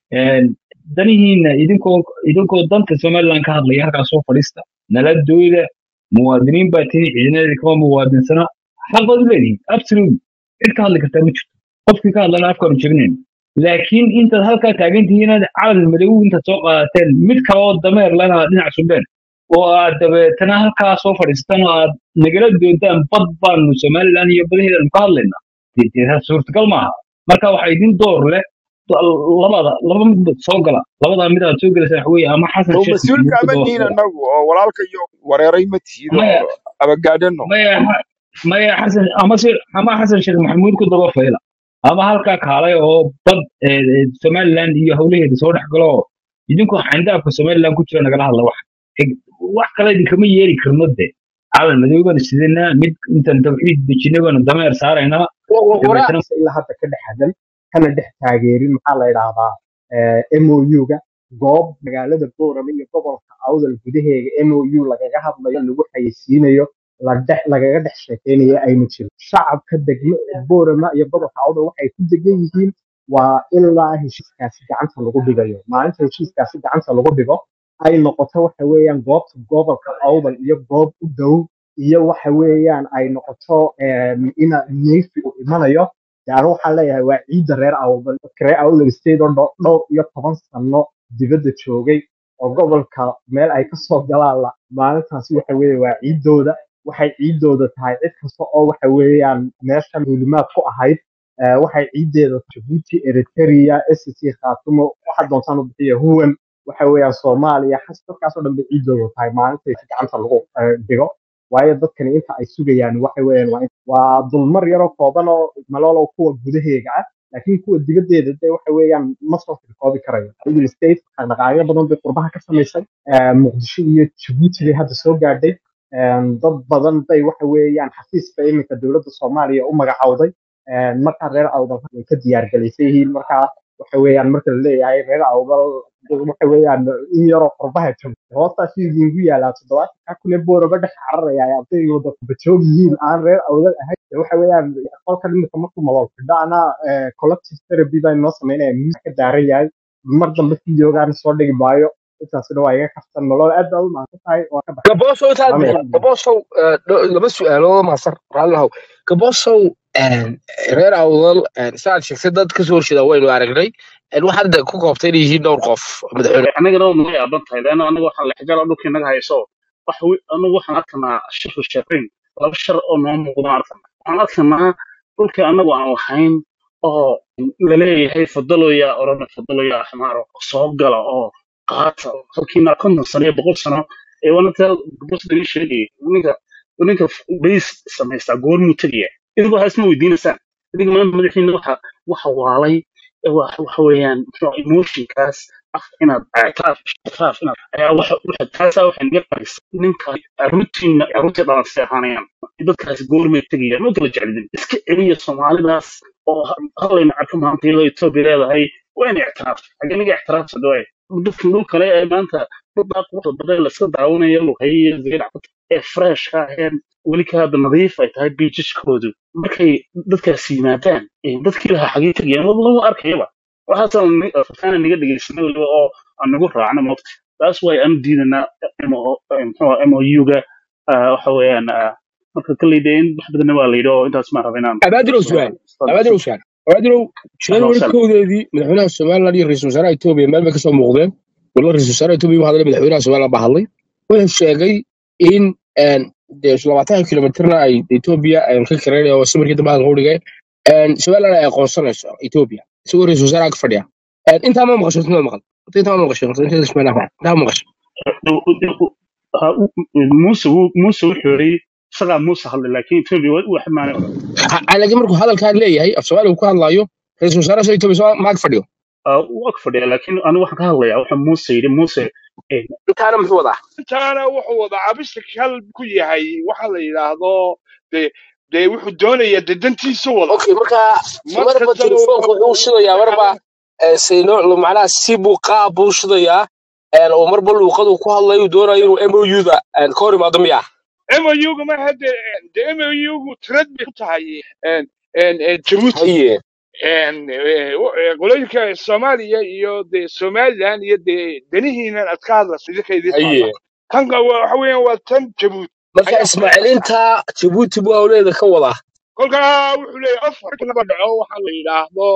Een, danihiina idinkoo idinkoo danta somaliland ka hadlaya halkaas soo fadhiista nala dooda muwaadiniin baa tihi ciidanadeeda kama muwaadinsana xaq baad u leedihin absolutely cid ka hadli kartaa ma jirto qofkii ka hadlana afkaanu jebinayn laakiin intaad halkaa taagan tihiin inaad calan madow intaad soo qaadateen mid kale oo dameer lana dhinac sudheen oo aad dabeetana halkaa soo fadhiistaan oo aad nagala doontaan bad baanu somaliland iyo badaheedanu ka hadlaynaa dee- dee taas suurtagal maaha marka waxaa idin door leh labada laba mid soo gala labadaa mid aad soo gelaysaa waxa weeye ama xasan oo sheekh mas-uulka maxamuud ku ama daba nihin fadhiya anagu oo walaalka iyo wareeray ma tihido maya abagaadhano maya maya xasan ama se ama xasan sheekh maxamuud ku daba fayla ama halkaa kaalay oo bad eh, eh, somaliland iyo howlaheeda soo dhex galo oo idinkoo xandaafka somaliland ku jira nagala hadla wax Eg- wax kale idinkama yeeri karno de calan madow baanu sidanaa mid intaan tawxiid dejinay baanu dameer saaraynaa waraa dabeetana ilaa hadda ka dhex hadal kana dhex taageerin maxaa la idhaahdaa MOU-ga goob magaalada Boorama iyo gobolka Awdal gudaheega MOU lagaga hadlayo lagu xayeysiinayo la dhex lagaga dhex sheekeynayo ayna jirin shacabka degmo Boorama iyo gobolka Awdal waxay ku degan yihiin waa ilaa heshiiskaasi gacanta lagu dhigayo maalinta heshiiskaasi gacanta lagu dhigo ay noqoto waxa weeyaan goobta gobolka Awdal iyo goob u dhow iyo waxa weeyaan ay noqoto em, ina neefi uu imanayo yani waxaan leeyahay waa ciidda reer awdal dadka reer awdal state oo dho- dhowr iyo toban sano dibadda joogay oo gobolka meel ay kasoo galaan la maalintaasi waxa weeye waa ciiddooda waxay ciiddooda tahay cid kasta oo waxa weeyaan meeshan duulimaad ku ahayd eh, waxay ciiddeeda jabuuti eritrea sc khaatumo waxa doontaan u bixiya huwan waxa weeyaan soomaaliya xas dadkaasoo dhan bay ciiddooda tahay maalintay si gacanta lagu eh, dhigo waayo dadkani inta ay sugayaan waxa weeyaan waa in- waa dulmar yaroo kooban oo maloolow kuwa gudaheega ah laakiin kuwa dibaddeeda de waxa weeyaan ma soo firkoobi karayo Middle State dhaqdhaqaaqyo badan bay qurbaha ka samaysay Eh, muqdisho iyo jabuuti bay hadda soo gaadhay Eh, dad badan bay waxa weeyaan xafiiska iminka dowladda soomaaliya u magacawday Eh, markaa reer awdal way ka diyaargalaysan yihiin markaa waxa weeyaan marka la leeyahay reer awdal waxa weeyaan in yaroo qurbaha joogta hoostaas idinku yaalaa toddobaatan kaa kule booraba dhex cararaya ay ardayda wada bajoog yihiin aan reer awdal ahayn Dee waxa weeyaan qolkan imika markuu malool fidho ana collective therapy baa inoo sameynaya miis ka daaran yahay mar dambe videogaan soo dhigi maayo intaasina waa iga kaftan nolol aad baa u mahadsan tahay waa ka baxay gaboosow taad salaam bixin alaikum gaboosow eh, dho- laba su-aalood maasar raallihow gaboosow reer awdal saad sheegtay dad kasoo horjeeda waynu aragnay En waxaad hadda ku koobtay inay yihiin dhowr qof madaxweyne anagana waa naga yaaban tahay leanna anaga waxaan lexjala dhulkii naga hayso wax wi- anagu waxaan arkanaa shifu shaqayn laba shar oo noo muuqdaan arkanaa waxaan arkanaa dhulkii anagu aan lahayn oo laleeyahay fadaloya orana fadaloya xamaaro soo gala oo qaata halkiina konton sano iyo boqol sano ee wanata gabos laga sheegayay ninka ninka bays samaystaa goormuu tegaya idinku waxaa isma weydiinaysaan idinka maanta madaxiina waxa waxa waalay ee wax waxa weeyaan muxuu emotionkaas af inaad ictiraaf ictiraaf inaad ayaa waxa waxa taasaa waxay naga qarisa ninka caruurtiina caruurtii dhalansi ahaanayaan dadkaasi goormay tegayaan ma kala jeclidin iska celiya soomaalidaas oo ha- halayna arko maanta iyadoo etoobiya leedahay waa inay ictiraaf xagee naga ictiraafsa dhawaay dadka dhul kale ee maanta dhuldaa quruxda badan la iska daawanayo luqay iyo zeerac ee freshka aheen weli ka hadda nadiif ay tahay biijishkoodu markay dadkaas yimaadaan ee dadkii lahaa xagee tegayaan laba laba arkayaba waxaasaan rafaan naga dhegeysanay weliba oo aan nagu raacno moogta taas way aan diidanaa mouga waxa weeyaan ah, marka kaleyda in wax badanna waa layidhi oo intaas maan raba inaan abaadirow su'aal abaadirow su'aal abaadirow january kowdeedii madaxweynaha somaliland iyo ra-iisul wasaaraha etoobiya meel bay kasoo muuqdeen waliba ra-iisul wasaaraha etoobiya waxaa hadlay madaxweynaha somaliland baa hadlay wuxuu sheegay in een, dee labaatan kilomitirna ay etoobiya ay ka kareen oo samirkii dambe hadalka u dhigay een, somaliland ay aqoonsanayso etoobiya isagoo ra-iisul wasaaraha ka fadhiya Een, intaa ma maqasho intaa ma maqal intaa ma maqasho intaa ismail ahmed intaa ma maqasho muuse wuu- muuse wuxuu yidhi isagaa muuse hadlay laakiin etoobiya wax maana oran Ha- ha- laakiin markuu hadalkaan leeyahay af soomaaliga uu ku hadlaayo ra-iisul wasaaraha soo etoobiya soo maag fadhiyo wuu ag fadhiya laakiin anigu waxaan ka hadlayaa waxa muuse yidhi muuse eh, intaana muxuu wadaa intaana wuxuu wada cabisha kal ku yahay waxa la yidhaahdo de dee wuxuu doonayaa de dantiisu wada okay marka mar marba kastaba telefoonka wuxuu wuxuu shidayaa la marba hadla eh, sayno macnaha si buu qaab buu shidayaa een, oo marba luuqadu ku hadlayo uu doonayo inuu mouda ka hor imaado miya MOU-ga ma hadde de MOU-gu tirad bay ku tahay een een een Djibouti haye een, eh, w- eh, qolooyinka soomaaliya iyo dee somaliland iyo dee danihiinan aad ka hadlayso idinka idin taalla haye tanka wa- waxa weeyaan waa tan jabuuti marka ayaa ismaaciil intaa jabuuti buu awleeda ka wadaa kolkaa wuxuu leeyahay afar laba dhaco waxaa la yidhaahdo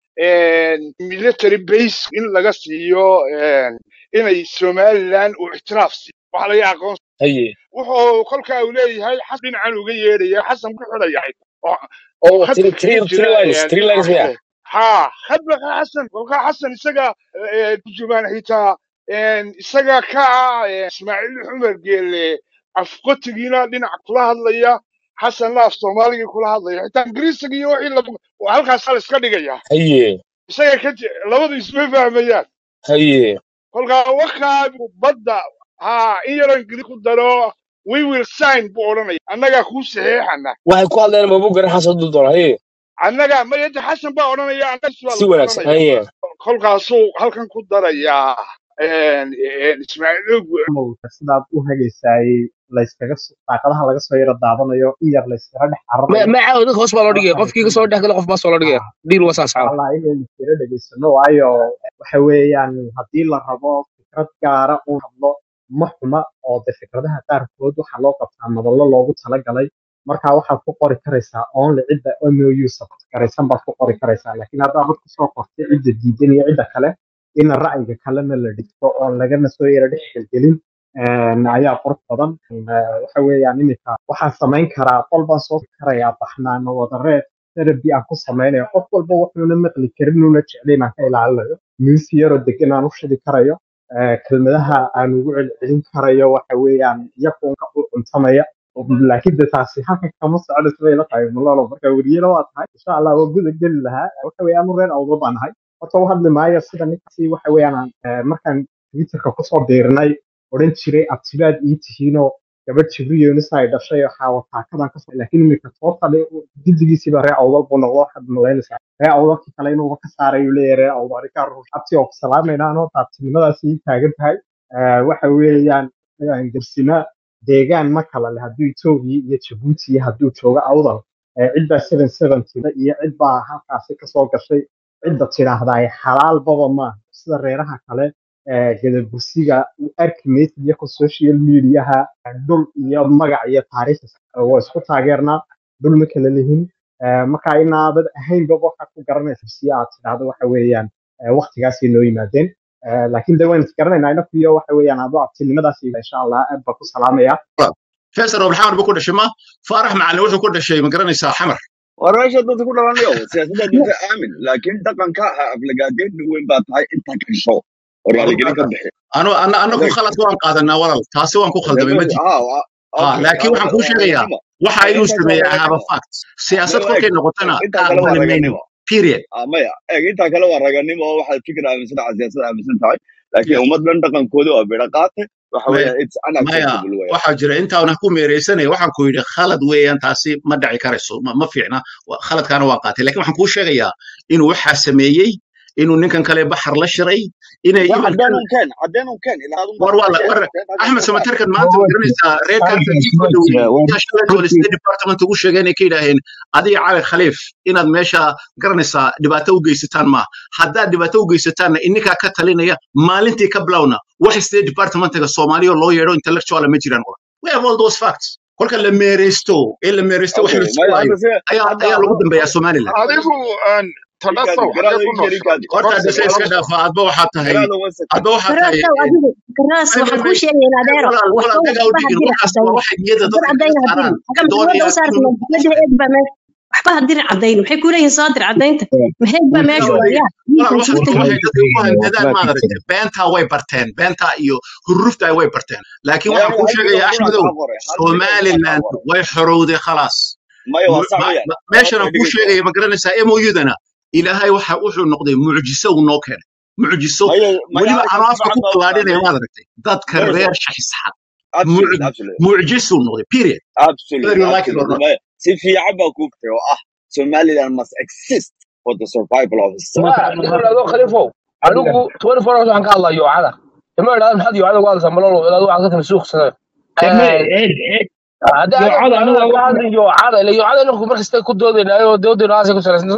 een, military base in laga siiyo een, inay somaliland uu ictiraaf siiyo waxaa laga aqoon haye wuxuu kolkaa uu leeyahay xasan dhinacan uga yeedhaya xasan ku xidhayahay oo oo khadka three kaga three jira three lines een, three dhinaca lines miya kale ha khadba xasan kolkaa xasan isaga eh, turjumaan xitaa een, isaga ka ah eh, ismaaciil cumar geele afqotigiina dhinac kula hadlaya xasanna af soomaaligii kula hadlaya xitaa ingiriisiga iyo wixii laba waa halkaas hal iska dhigaya haye isaga ka je- labadu isma fahmayaan haye kolkaa wakaa badda ha in yaroo ingiriis ku daro we will sign buu odhanaya annagaa kuu saxeexana waxay ku hadleen mabu garan xasan dul doona haye annaga mayade xasan baa odhanaya annagas baa si lagu wanaagsan odhanaya haye kolkaasuu halkan ku darayaa een, een, ismaaciil ogu mawlka sidaad u hagaysaayey layskaga soo- daaqadaha laga soo yaro daadanayo in yar layskaga dhex ma cararayo ma caawa dadka hoos baa loo dhigaya markaan qofkii ka soo dhex gala qof baa soo loo dhigaya dhiil waa saas caawa allah inaynu tiro dhegaysano waayo waxa weeyaan haddii la rabo fikrad gaara uu hadlo ma xuma oo de fikradaha qaarkood waxaa loo qabtaa madallo loogu talagalay marka waxaad ku qori karaysaa only cidda mou support garaysan baad ku qori karaysaa laakiin haddaad dad kusoo qortay cidda diidan iyo cidda kale in ra'yiga kalena la dhigto oon lagana soo yara dhex gelgelin een, ayaa qurux badan Een, waxa weeyaan iminka waxaan samayn karaa qol baan soo karayaa baxnaano wadareed therapy aan ku samaynayo qof walba wuxuuna maqli karin una jeclayn aan ka ilaalinayo musi yaroo degan aan u shidi karayo eh, kelmadaha aan ugu celcelin karayo waxa weeyaan iyakunka u cuntamaya laakiin de taasi halkan kama soconayso bay la tahay malolo marka weriyana waa tahay insha allah waa guda geli lahaa waxa weeye anu reer awdo baan ahay horta u hadli maayo sida ninkaasi waxa weeyaan aan, eh, markaan twitterka kusoo biirnay odhan jiray abtibaad ii tihiinoo gabadh jibriyonis ay dhashay oo xaawataakadan kasoo laakiin iminka tootale jildigiisiiba ree awdal buu noqdo waxaad malaynaysaa ree awdalkii kale inuuba ka saarayu leeyahay ree awdal arigaa ruux abti oo ku salaamayna anoo taabtinimadaasi ii taagan tahay Eh, waxa weeyaan eh, garsina deegaan ma kala leh hadduu etoobiya iyo jabuuti iyo hadduu joogo awdal Eh, cidbaa seven seventy iyo cidbaa halkaasi kasoo gashay cidda tidhaahdaa xalaalbaba maaha sida reeraha kale eh, gadabursiga arki maysid iyako social mediaha dhul iyo magac iyo taariikh waa isku taageernaa dhul ma kala lihin Eh, marka inaabad ahaynba waxaad ku garanaysa si aad tidhaahdo waxa weeyaan eh, waqtigaasay noo yimaadeen Eh, laakiin de waynu isgaranaynaa inakuyo waxa weeyaan adoo abtinimadaas insha allah aad baa ku salaamaya فيصل ابو الحمر بكل شيء ما فرح مع اللي وحده كل شيء مقرن يسار حمر war meesha dadka ku dhalanayo siyaasadda dinta aamin laakiin dhaqanka ha aflagaadeed weyn baa tahay inta kasho oo والله raaligelin ka bixi انا انا انا كو خلط وان قادنا والله تاسي وان كو خلدمي ما جي ها okay لكن waxaan kuu sheegayaa waxa eeg inuu intaa kale sameeyay waa I have a raganimo fact siyaasad maya eeg kolkay noqotana intaa kale waa aqbali mayno raganimo period Ah, maya eeg intaa kale waa raganimo oo waxaad fikir aaminsan tahay siyaasad aaminsan tahay laakiin yes ummad dhan dhaqankooda waa bidha qaate waxa maya weeyaan it's maya unacceptable weeyaan waxaa jira intaana ku meereysanaya waxaan ku yidhi khalad weeyaan taasi ma dhaci karayso ma ma fiicna Wa- khaladkaana waa qaatay laakiin waxaan kuu sheegayaa inuu waxaa sameeyey inuu ninkan kale baxar la shiray inay waa even cadeen un keen cadeen un keen ilaa adun war baa waa la war keen halkaas axmed ka saar samatarkan maanta ma garanaysaa reerkan Halkaas ii waa dhow jira waa yaa shalayta wala runtii state department ugu sheegeen ay ka yidhaaheen adiga cali khaliif inaad meesha garanaysaa dhibaato u geysataan maaha haddaad dhibaato u geysataanna ininkaa ka talinaya maalintii ka bilowna wax state departmentiga soomaaliya loo yeedho intellectuala ma jiraan wala we have all those facts kolka la meereysto ee la meereysto wax okay la maya sugaayo hadda se ayaa hadda ayaa lagu adoo dambeeyaa somaliland adigu een, tadasow ninkaadi xagee garaada ku ii nooshahay ninkaadi horta one hadda se second iska one second dhaafa adba waxaa tahay garaada one second adba waxaa tahay garaasow adigu garaas may waxaan may kuu sheegayaa adeero walaal waxba walaal dagaa u waxba dhigin hadiri waxaas waa cadayno waxay niyada hadir dadka kaga cadayna saaraan hadiri xagga doonaya maxkamada u saarta inuu maxkamada eeg baa meesha waxba hadiri cadayno maxay ku leeyihiin soo dir cadaynta maxeeg baa meesha dagaa u dhigin waayaa walaal wiilkan waxaas suurta waxay dadka ku handadaan warbaad maad ku aragtay beentaa way barteen beentaa iyo huruftaa way barteen laakiin maya waxaan aniga kuu hal sheegayaa bilood qura axmedow kaa qoray hal bilood qura kaa somaliland qoray way xorowday khalaas maya waa Mu- sax ma- weeyaan ma- meeshan okay aan kuu dhegeyso sheegaya ma garanaysaa moudana ilaahay waxa wuxuu noqday mucjiso uu noo keenay mucjiso maya maya weliba arrinkaas anoo si afka fiican ku baa u ballaadhinaya fahmay maad aragtay dadka dhegeyso reer shaxisxad absolute absolute mucjisuu noqday period absolute whether you like it or absolute not maya si fiican baa kuu gtay oo ah somaliland must exist for the survival of its waa citizen ninka idhaahdo khaliifow anigu twenty four hours waxaan ka hadlaa yoocada ima idhahdo maxaad yoocada uga hadlaysaa malolo ilaadu waxaad ka timi suuqsada Eme, eeg eeg haddii anigu yoocada aniga anaga ka waxa hadli yoocada ila yoocada inaku markasta ku doodaynaayo doodayna aasay ku salaysan isma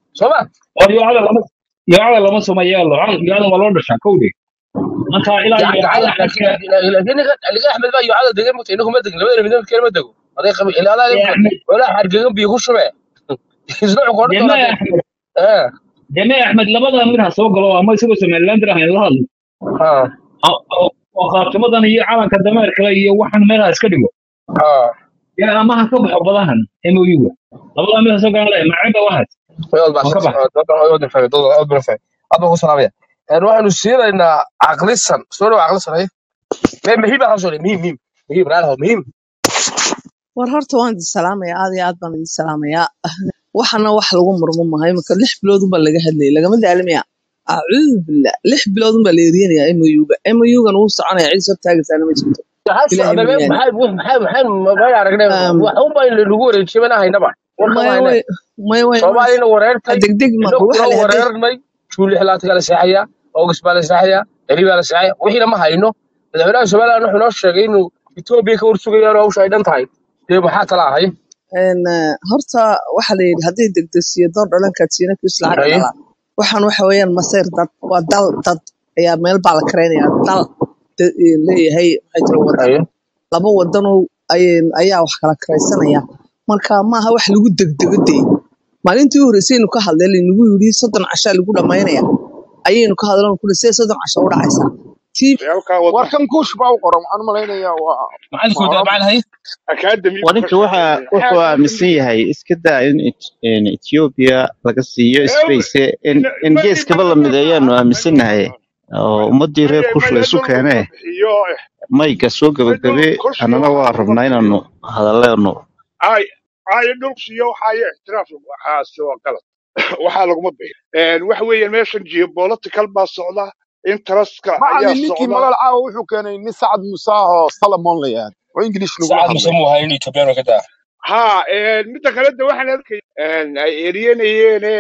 soo ma oo yoocada lama yoocada lama suma yeelo yoocada waa loo dhashaa kowdhe marka ilaa yoocada laakiin xagga laakiin ninka ninka axmed baa yuucada degan mugta inagu ma degin labada midna kale ma dego aday qabi ilaa adaa ee axmed walaa xargegan biyo ku shube isna wuxuu odhan deme doonaa axmed eh deme axmed labada mid ha soo galo ama isagoo somaliland ahayn la hadlo ah oo oo- oo qaabtimadan iyo calanka dameerkale iyo waxan meelaha iska dhigo ah yaa ama ha ka baxo badahan MOU-ga labada mid ha soo galan leh macaba waxaas wayad baa oo ka shaqsi bax wayad baa fahmay dad wayad baa fahmay aad baan ku salaamaya een waxaanu siinaynaa caqlisan soo dhaw caqlisan ay me muhiim baa soo muhiim muhiim muhiim raalaha muhiim war horta waan idin salaamayaa aad iyo aad baan idin salaamayaa waxana wax lagu murmo mahay marka lix bilood unbaa laga hadlayay lagama daalimaya acuudu billah lix bilood unbaa la eryanaya MOU-ga MOU-gan wuu soconaya cid soo taagaysaana ma jirto maxaa ilaahay socda me mooyaane maxaa maxaa maxaa ma aragnay Um, wax un baa lagu wareejiyay mana haynaba war kama maya haynay way maya way imanaysa soomaalina wareertay degdeg ma inaguna waxa la hadday wareernay juuli xilaadka la seexaya august baa la seexaya eri baa la seexaya wixiina ma hayno madaxweynaha somaliland wuxuu noo sheegay inuu etoobiya ka warsugayaan oo hawsha ay dhan tahay dee maxaa tala ahay een eh, horta waxa la yidhi hadday degdegsiyo door dhalankaad siina kiis lacag Haye. dhala waxaan waxa weeyaan masayr dad waa dal dad ayaa meel baa la karaynaya dal da- eh, leeyahay maxay tiro wadan Haye. laba wadano ayaa wax kala karaysanaya marka maaha wax lagu degdego dee maalintii u horreysay aynu ka hadlay laynagu yidhi soddon cashaa lagu dhammaynaya ayaynu ka hadlan kule see soddon casho u dhacaysaa tii halkaa wada warkan kuush baa u qoran waxaan u malaynayaa waa maxaad ku waa daa hore macnahay academy buu ka waninka waxa shaqeynaya wuxuu aaminsan academy yahay iska daa in Et- in Ethiopia laga siiyo ew space in in mani geeskaba la mani mideeyaanu mani aaminsannahay oo ummadii reer mani kush la mani isu dhul lagu keenee bixiyo mayga soo dhul gabagabe kursiga annana waa waxaa lagu rabnaa bixiyo inaanu hadalleenu ay ay dhulsiyo waxaayo ixtiraaf waxaase waa qalad waxaa laguma bixin waxa weeye meeshan geopolitical baa socda interestka ayaa macalin ninkii socda magal caawa wuxuu keenay nin sacad muuse ah oo salamon la yihahdo oo ingilish lagula saacad muse hadlay muu hayn etoobiyaan ka daa ha midda kale de waxaan arkay ay eryenayeene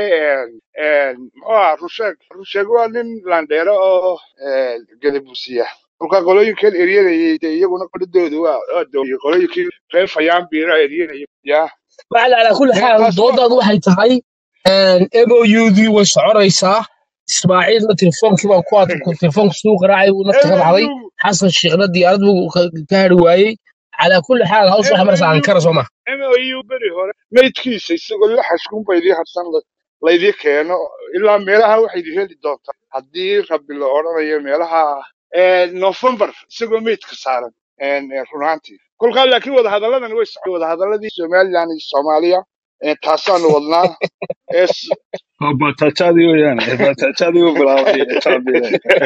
muxuu aha rusheeg rusheeg waa nin landheero oo gadabusiya kolka qolooyinkan eryanayay de iyaguna qodhadooda waa waa dooyay qolooyinkii reer fayaanbiira eryanaya ya macala calaa kulli xaal taas waa doodaadu waxay tahay moudii way soconaysaa ismaaciilna telefoonkii baan ku ad telefoonka suu qaraacay uu nafta ka baxday mu xasan sheekhna diyaarad buu ka ka hari waayey calaa kulli xaal hawsha waxa maraysa ankara soo ma mu beri hore maydkiisa isagoo la xashkunba idii harsan la- laydii keeno ilaa meelaha waxay idin heli doontaa haddii rabbi la odhanayo meelaha november isagoo maydka saaran eh, run ahaantii kolkaa laakiin wadahadalladan way socon wadahadalladii somaliland iyo soomaaliya eh, taasaanu wadnaa ee s- bataajadii weeyaan bataajadii u bilaabay etoobiya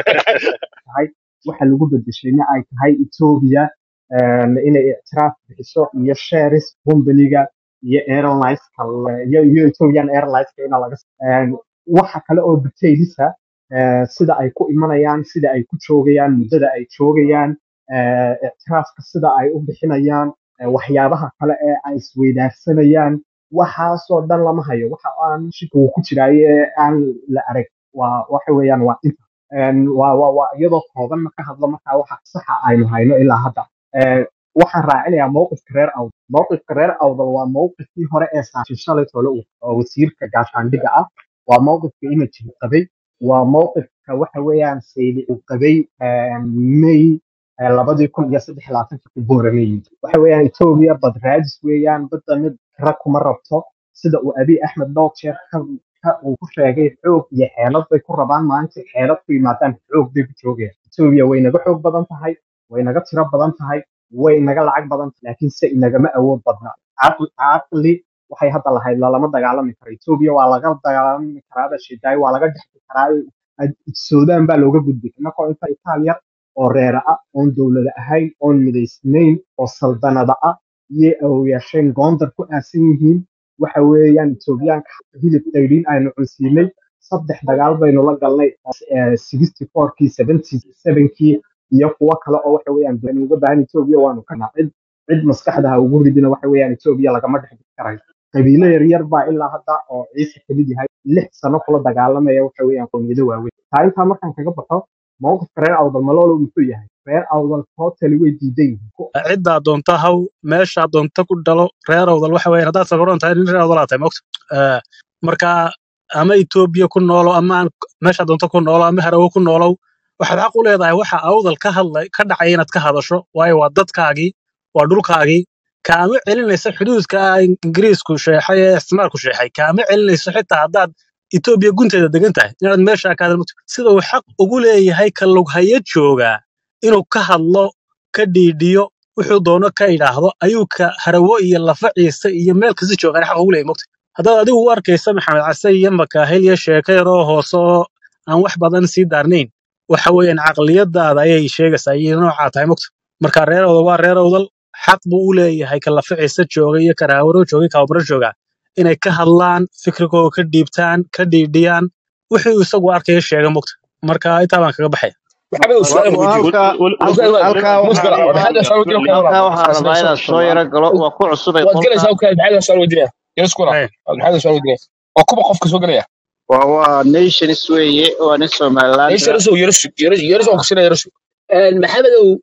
tahay waxa lagu bedeshayna ay tahay Ethiopia een, inay ictiraaf bixiso iyo shares company-ga iyo airlines iyo iyo Ethiopian Airlines ina laga een, waxa kale oo detailisa ee, sida ay ku imanayaan sida ay ku joogayaan muddada ay joogayaan ee, ictiraafka sida ay u bixinayaan ee, waxyaabaha kale ee ay isweydaarsanayaan waxaasoo dhan lama hayo waxa aan shika uu ku jiraaye ee aan la arag waa waxa weeyaan waa inta Een, waa waa waa iyadoo kooban marka hadlo markaa waxa saxa aynu hayno ilaa hadda Ee, waxaan raacinayaa mowqifka reer awdal mowqifka reer awdal waa mowqifkii hore ee saashin shalay tole uu- oo wasiirka gaashaandhigga ah waa mowqifka image uu qabay waa mowqifka waxa weeyaan sayli uu qabay een, may ee, labadii kun iyo saddex iyo labaatanka boorameeyey waxa weeyaan etoobiya bad raadis weeyaan badda mid rag kuma rabto sida uu abiy axmed dhowr jeer ka ka- uu ku sheegay xoog iyo xeelad bay ku rabaan maalinta xeelad ku yimaadaan xoog bay ku joogayaan etoobiya way naga xoog badan tahay way naga tiro badan tahay way naga lacag badan tahay laakiin se inagama awood badna caqli caqli waxay hadda lahayd lalama dagaalami karo etoobiya waa laga dagaalami karaa bashidaay waa laga dhexi karaa Ad- suudaan baa looga gudbi innagoo inta itaaliya oo reera ah oon dowlada ahayn oon midaysnayn oo saldanada ah iyo awooyaasheen goondar ku aasan yihiin waxa weeyaan etoobiyaanka hilib qaydhiin aynu cunsiinay saddex dagaal baynu la galnay sixty fourkii seventy sevenkii iyo kuwo kale oo waxa weeyaan dee uga baahan etoobiya waanu kana cid cid maskaxda ha ugu ridina waxa weeyaan etoobiya lagama dhex bixi karayo qabiilo yaryar baa ilaa hadda oo ciise kamid yahay lix sano kula dagaalamaya waxa weeyaan qowmiyado waaweyn taa intaa markaan kaga baxo mowqifka reer awdal maloolo muxuu yahay reer awdal totally way diidan yihiin Ku- ciddaa doonta haw meeshaa doonta ku dhalo reer awdal waxa weeye haddaad sabaroon tahay nin reer awdalaa tahay mogta marka ama etoobiya ku noolow ama aan meesha doonto ku noolow ama harawo ku noolow waxaad xaq u leedahay waxa awdal ka hadlay ka dhacay inaad ka hadasho waayo waa dadkaagii waa dhulkaagii kaama celinaysa xuduudka ah ingiriisku sheexay ee isticmaalku sheexay kaama celinayso xitaa haddaad etoobiya gunteeda degan tahay inaad meesha ka hadalmato sida uu xaq ugu leeyahay ka lughaya joogaa inuu ka hadlo ka dhiidhiyo wuxuu doono ka idhaahdo ayuu ka harawo iyo lafa ciise iyo meel kasta joogaan xaq ugu leeyahay mogta haddaad adigu u arkaysa maxamed case iyo makaahil iyo sheeko yaroo hoose oo aan wax badan sii daarnayn waxa weeyaan caqliyadaada ayay sheegaysaa iyo noocaa tahay mogta marka reer awdal waa reer awdal xaq buu u leeyahay ka lafa ciise jooga iyo ka raawaro jooga iyo ka abaro jooga inay ka hadlaan fikrigooda ka dhiibtaan ka dhiidhiyaan wixii uu isagu arkaya sheega mogta marka intaa baan kaga baxaya maxamed uu su'aal wa- weydiiyey halkaa halkaa musbara waxaa maxamed su'aal weydiinaya halkaa waxaa rabaa inaad soo yaro galo waa ku cusubay waad qolka gelaysaa okay maxamed su'aal weydiinaya yaris kuna Hey, maxamed su'aal weydiinaya waa kuba qofka soo gelaya waa waa nations weeye waa nin somaliland Yaris yaris yaris yaris yaris oo kusina yaris maxamed uu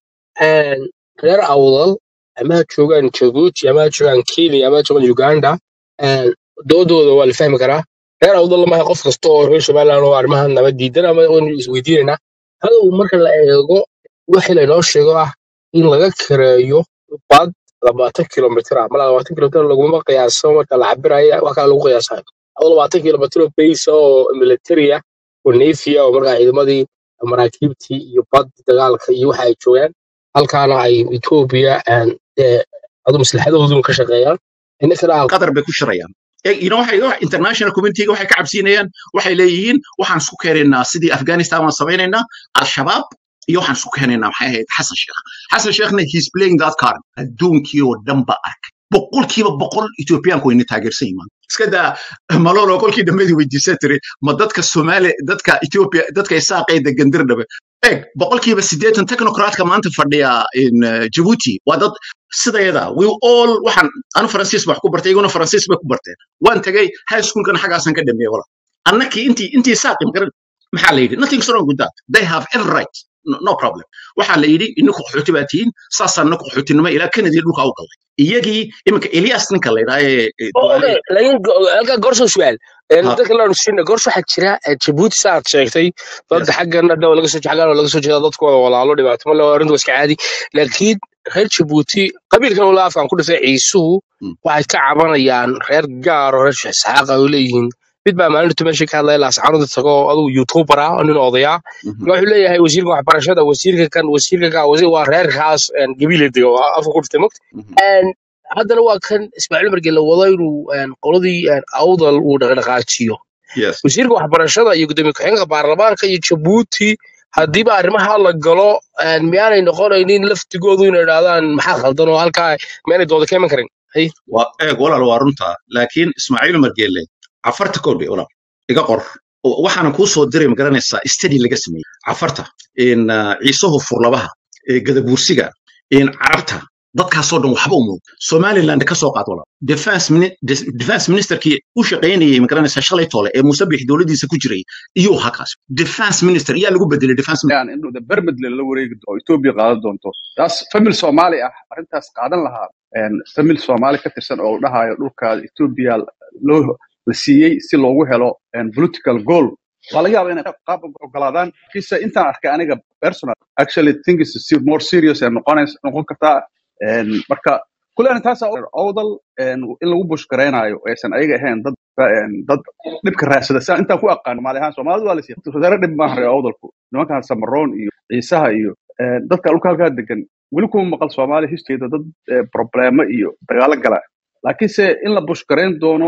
reer awdal ama ha joogaan Djibouti ama ha joogaan Kenya ama ha joogaan Uganda een, doodooda waa la fahmi karaa reer awdal lama qof kasta oo reer Somaliland oo arrimahan nabad diidan ama waynu isweydiinaynaa hadow marka la eego wixii laynoo sheego ah in laga kareeyo bad labaatan kilomitir ah mala labaatan kilomitir laguma qiyaaso marka la cabirayo wax kale lagu qiyaasayo adoo labaatan kilomitir oo base oo military ah oo navy ah oo markaa ciidamadii maraakiibtii iyo bad dagaalka iyo waxa ay joogaan halkaana ay Ethiopia and dee adu maslaxadoodu ka shaqeeyaan innakana aan qatar bay ku shirayaan Eh, you know, waxay wax- international community-ga waxay ka cabsiinayaan waxay leeyihiin waxaan isku keenaynaa sidii afghanistan waan samaynaynaa al-shabaab iyo waxaan isku keenaynaa maxay ahayd xasan sheekh xasan sheekhna he's playing that card adduunkii oo dhan ba ark boqolkiiba boqol etoobiyaanku wayna taageersan yimaan iska daa malolo kolkii dhammeedii weydiisa tiri ma dadka soomaali dadka ethiopia dadka isaaqay degan dirdhabe eeg boqolkiiba siddeetan technocratka maanta fadhiya in eh, djibouti waa dad sidayada we all waxaan anu faransiis baa wax ku bartay iyaguna faransiis bay ku barteen waan tegay high schoolkana xaggaasan ka dhameeyey wala annakii intii intii saaqi magaran maxaa la yidhi nothing wrong with that they have every right no, no problem waxaa la yidhi ininku qaxooti baa tihiin saasaan naku qaxootinimo ilaa kanadii dhulka u galay iyagii iminka elias ninka la yidhaha ee ee Oh, duwaale okay. laakiin go- halkaa goorso su'aal Een, ha dadka laanu siina goorso waxaa jira eh, Djibouti sa aad sheegtay dad yes xaggana dhow laga soo xaggan laga soo jeeda dadkooda walaalo dhibaato ma leh arrintu waa iska caadi laakiin reer Djibouti qabiilkan ula afkaan ku dhashay ciisuhu Mm. waxay ka cabanayaan reer gaar oo reer Isxaaq ay leeyihiin mid baa maalinta meesha ka hadlaya laascaanood tago adigu youtuber ah oo nin odaya Mhm. wuxuu leeyahay wasiirka waxbarashada wasiirka kan wasiirka kan wasiir waa reerkaas een, gabiile dego afka ku dhintay Mhm. Een, haddana waa kan ismaaciil markii la wado inuu een, qoladii een, awdal uu dhaqdhaqaajiyo yes wasiirka waxbarashada iyo gudoomiye ku-xigeenka baarlamaanka iyo jabuuti haddiiba arrimaha la galo een, miyaanay noqonaynin laftigoodu inay idhaahdaan maxaa khaldan oo halkaa miyaanay dooda ka iman karin hay waa eeg walaal waa runta laakiin ismaaciil margeele cafarta kordhi walaal iga qor waxaana kuu soo diray magaranaysaa study laga sameeyey cafarta in ah, ciisuhu furlabaha ee gadabuursiga in carabta dadkaasoo dhan waxba u muuqda somaliland ka soo qaad walaal defense mini- des- defense ministerkii u shaqaynayay magaranaysaa shalay toole ee musabix dowladiisa ku jiray iyuu hakaas defense minister yaa lagu bedelay defense minister yani inuu bermedle la wareegi oo etoobiya qaadan doonto taas famil soomaali ah arrintaas qaadan lahaa een, famil soomaali ka tirsan oo la dhahayo dhulka etoobiya loo la siiyey si loogu helo een, political goal waa laga yaaba inay qaab ogolaadaan kiise intaan arkay aniga personal actually think is se- more serious ee noqonays noqon kartaa Een, marka kullena taas awdal een, in lagu bushgaraynayo aysan ayaga ahayn dad een, dad dhibka raadsada siaan intaan ku aqaan soomaali ahaan soomaalidu waa la siiya wasaare dhib maaha reer awdalku nimankan samaroon iyo ciisaha iyo een, dadka dhulka halkaa degan weli kuma maqal soomaali historyda dad eh, problemo iyo dagaalo gala laakiinse in la bushgarayn doono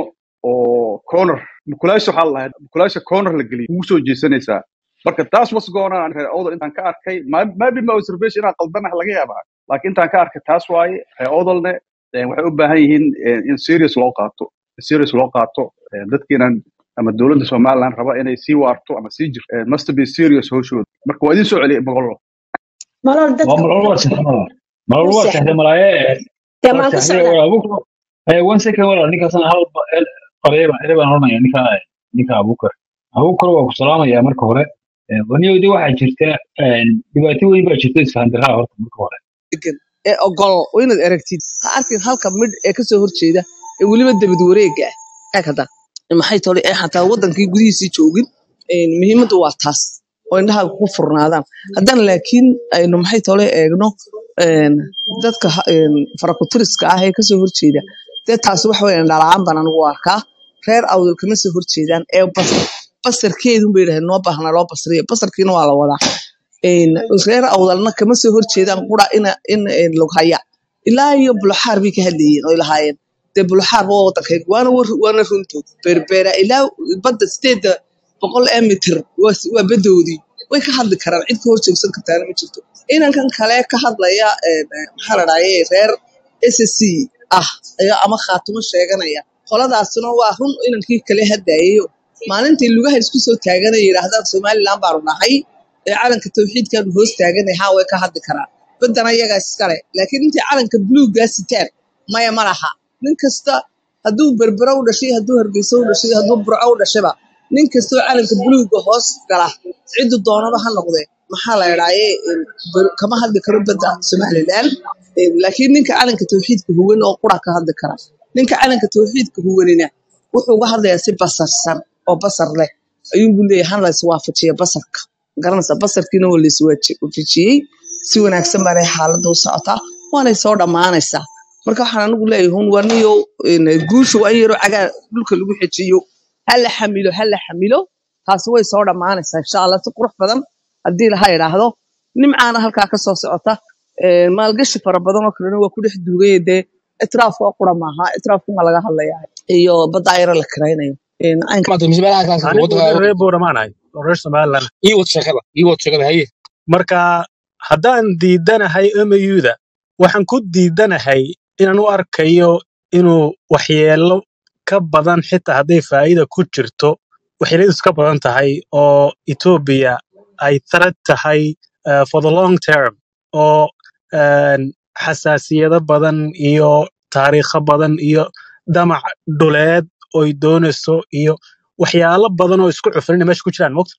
oo corner mukulaasha waxaa la lahayd mukulaasha corner la geliyo ugu soo jeesanaysaa marka taas was going on reer awdal intaan ka arkay ma- maybe my observation inaan qaldanaha laga yaabaa laakiin intaan ka arkay taas waaye reer awdalne eh, waxay u baahan yihiin eh, in serious loo qaato in serious loo qaato eh, dadkiinan ama dowladda somaliland raba inay sii waarto ama sii jirto eh, must be serious howshooda marka waa idin soo celiyay boqollo malol waa dadka malol waa saxda malol malol ku waa seexda saxda malaaye dee waa maan ku saxday socdaa walaal abukar eh one second walaal ninkaasna hal qareeba erebaan oranaya ninka ninka abukar abukar waa ku salaamaya marka hore Eh, waniyowdi waxaa jirta eh, dhibaato weyn baa jirta isfahandaraa horta marka hore degan ee ogol oo inaad aragtid ha arkin halka midh ee kasoo horjeeda ee weliba dabad wareega ah eeg hadda maxay tole ee xataa wadankii gudihiisii joogin een, muhiimaddu waa taas oo indhaha ku furnaadaan haddana laakiin aynu maxay tole eegno een, dadka ha- een, farakutiriska ah ee kasoo horjeeda dee taasi waxa weeyaan dhalacaan baan anigu u arkaa reer awdal kama soo horjeedaan ee bas basarkeedun bay yidhahdeen noo baahna loo basriya basarkiina waa la wadaa een, reer awdalna kama soo horjeedaan qura ina in een, lughaya ilaa iyo buluxaar bay ka hadlayeen oy lahaayeen dee buluxaar waa wadankayga waana war- waana runtood beerbeera ilaa badda sideeda boqol ee mitir waa s- waa badoodii way ka hadli karaan cid ka horjeegsan kartaana ma jirto inankan kale ka hadlaya een, maxaa la dhahaye reer SSC ah ayaa ama khaatumo sheeganaya qoladaasina waa run inankii kale hadaayayo maalintii lugaha isku soo taaganaya yidhaahdaan somaliland baanu nahay ee calanka tawxiidkaanu hoos taaganay haa way ka hadli karaan baddana iyagaa iskale laakiin intay calanka buluuggaa sitaan maya ma laha nin kasta hadduu berbera u dhashay hadduu hargeysa u dhashay hadduu burco u dhashayba nin kastoo calanka buluugga hoos gala ciddu doonaba ha noqdee maxaa la idhaaye kama hadli karo badda somaliland Een, laakiin ninka calanka tawxiidka huwan oo qura ka hadli kara ninka calanka tawxiidka huwanina wuxuu uga hadlayaa si basarsan oo basar leh ayuunbuu leeyahay han la iswaafajiya basarka garanaysa basarkiina waa la iswaafajiyey si wanaagsan baanay xaaladda u socotaa waanay soo dhammaanaysaa marka waxaan anigu leeyahay hun waa niyo een, guusha waa in yaroo cagaa dhulka lagu xejiyo ha la xamilo ha la xamilo taasi way soo dhammaanaysaa insha allah si qurux badan haddii laha idhaahdo nimcaana halkaa ka soo socota Een, maalgashi fara badan oo kalena waa ku dhex duugaya dee itraaf waa qura maaha itraafkuma laga hadlaya iyo badda ayaro la kiraynayo Een, caynka maanta mise meelaha kaas anigu waddanka nin reer booramaanahay oo reer somaliland ii wad sheekada ii wad sheekada haye marka haddaan diidanahay MAU-da waxaan ku diidanahay inaan u arkayo inuu waxyeelo ka badan xitaa hadday faa'iida ku jirto waxyeeladiisu ka badan tahay oo Ethiopia ay threat tahay uh, for the long term oo een, xasaasiyado badan iyo taariikho badan iyo damac dhuleed oy doonayso iyo waxyaalo badan oo isku cufrina meesha ku jiraan mogta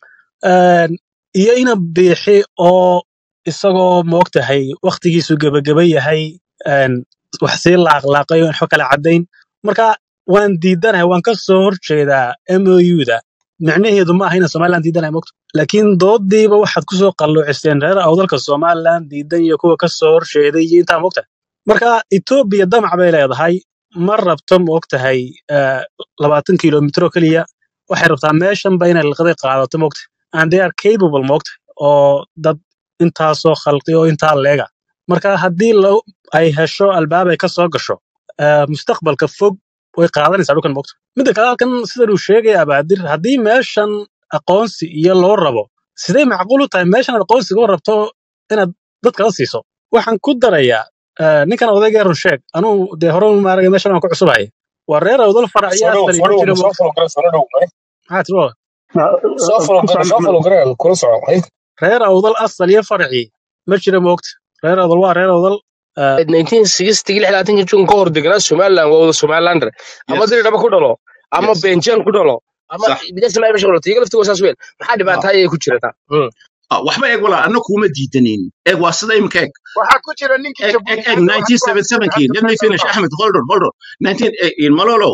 Een, iyo ina biixi oo isagoo moogtahay waktigiisu gebageba yahay een, wax sii laaqlaaqay oo waxba kala caddayn marka waan diidanahay waan ka soo horjeedaa MOU-da micnaheedu ma aha inaan somaliland diidanahay mogta laakiin doodiiba waxaad kusoo qalluuciseen reer awdalka somaliland diidan iyo kuwa ka soo horjeeday iyo intaa mogta marka etoobiya damac bay leedahay ma rabto moogtahay eh, labaatan kilomitro keliya waxay rabtaa meeshanba inay liqday qaadato mogta and they are capable mogta oo dad intaasoo khalqi oo intaa leega marka haddii lo- ay hesho albaab ay ka soo gasho eh, mustaqbalka fog way qaadanaysaa dhulkan mogta midda kale halkan sidan uu sheegaya abaadir haddii meeshan aqoonsi iyo loo rabo sidee macquul u tahay meeshan aqoonsiga u rabto inaad dadka la siiso waxaan ku darayaa eh, ninkan odayga run sheeg anuu dee hore maaragay meeshan waan ku cusubaya waa reer awdal farac iyo soo dhow asal soo iyo dhow jira soo falo gara soo dhow mare maxaa tiri walaal? soo falo gara soo falo gara kula soco haye reer awdal asal iyo faracii ma jira moogta reer awdal waa reer awdal eh, 1960 jun ka hor deganaa somaliland waa wada somalilander ama yes diri dhaba ku dhalo ama yes benjeel ku dhalo ama صح bidasma meesha dhalo tiga laftiga saas weyn maxaa dhibaato ayay ku jirata Ah, waxba eeg walaa anna kuuma diidanin eeg waa sida imika eeg waxaa ku jira ninkii eeg eeg jabuuti eeg hadda hadda 1977kii let me faysal finish ba ahmed hold on hold on 19 eh, in malolo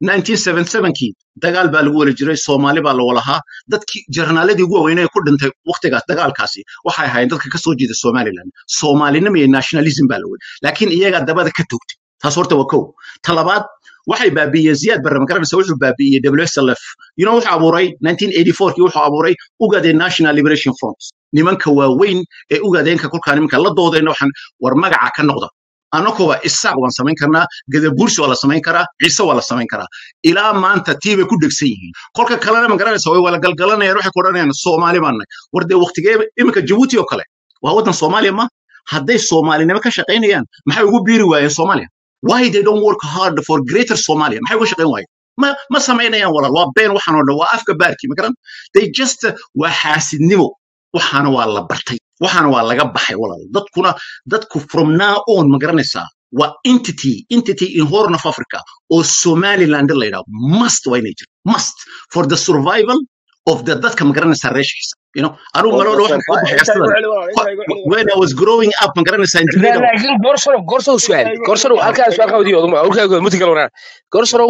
1977kii dagaal baa lagu wala jiray soomaali baa la walahaa dadkii jarnaaladii ugu waaweynaa ee ku dhintay waqtigaas dagaalkaasi waxay ahaayeen dadka ka soo jeeda somaliland soomaalinimo iyo nationalism baa la wada laakiin iyagaa dabada ka togtay taas horta waa kow ta labaad waxay baabi'iyeen ziyaad barre magaranaysa wuxuu baabi'iyey wslf you know wuxuu abuuray 1984kii wuxuu abuuray ugadeen national liberation front nimanka waaweyn ee ugadeenka kolkaa nimanka la doodayna waxaan war magaca ka noqda annakuba isaaq waan samayn karnaa gadabuursi waa la samayn karaa ciise waa la samayn karaa ilaa maanta tii bay ku dhegsan yihiin kolka kalena magaranaysa way wala galgalanayaan waxay ku odhanayaan soomaali baan nahay war dee waqtigee iminka jabuuti oo kale waa waddan soomaaliya ma hadday soomaalinimo ka shaqaynayaan maxay ugu biiri waayeen soomaaliya why they don't work hard for greater somalia maxay uga shaqayn waayeen ma ma samaynayaan walaal waa been waxaan oo dhan waa afka baarkii magaran they just waa xaasidnimo waxaana waa la bartay waxaana waa laga baxay walaal dadkuna dadku from now on ma garanaysaa waa entity entity in horn of africa oo somaliland la yidhaho must waa inay jirto must for the survival of the dadka ma garanaysaa reeshiisa you know anigu maloola waxaan kaga baxay intaa igu asadan celi walaal intaa igu celi walaal when i was growing up ma garanaysaa injineerga laakiin gorsaro gorsaro su'aal intaa igu gorsaro celi halkaa su'aal ka wadiyo oduma halkaa muti kale wanaa gorsaro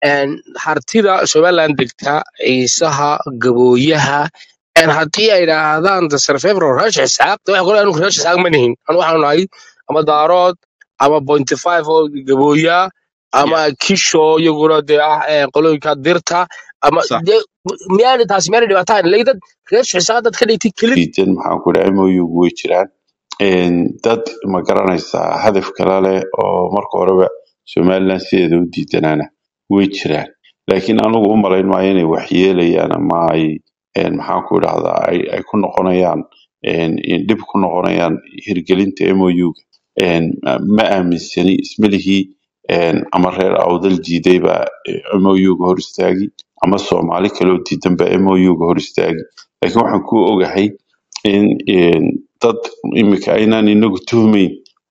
een, hartida somaliland degta ciisaha gabooyaha een, haddii ay idhaahdaan dasarfeebro rash xisaaq de waxa kale anu rash xisaaq ma nihin anu waxaanu nahay ama daarood ama pointy five oo gabooya ama yeah kisho iyaguna dee ah een, qolooyinka dirta ama sax de miyaani taasi miyaani dhibaataan ilaa dad reer xisaaq dad ka dhigtay keli diidan maxaan ku dhahay MOU way jiraan Een, dad ma garanaysaa hadaf kale leh oo marka horeba somaliland sideeda u diidanaana way jiraan laakiin anigu u malayn maayo inay wax yeelayaan ama ay een, maxaan ku idhahdaa ay, ay ku noqonayaan een, in dhib ku noqonayaan hirgelinta MOU-ga Een, ma aaminsani ismalihii een, ama reer awdal diiday baa MOU-ga hor istaagi ama soomaali kaloo diidan baa MOU-ga hor istaagi laakiin waxaan ku ogahay in in dad imika aynaan inagu tuhmayn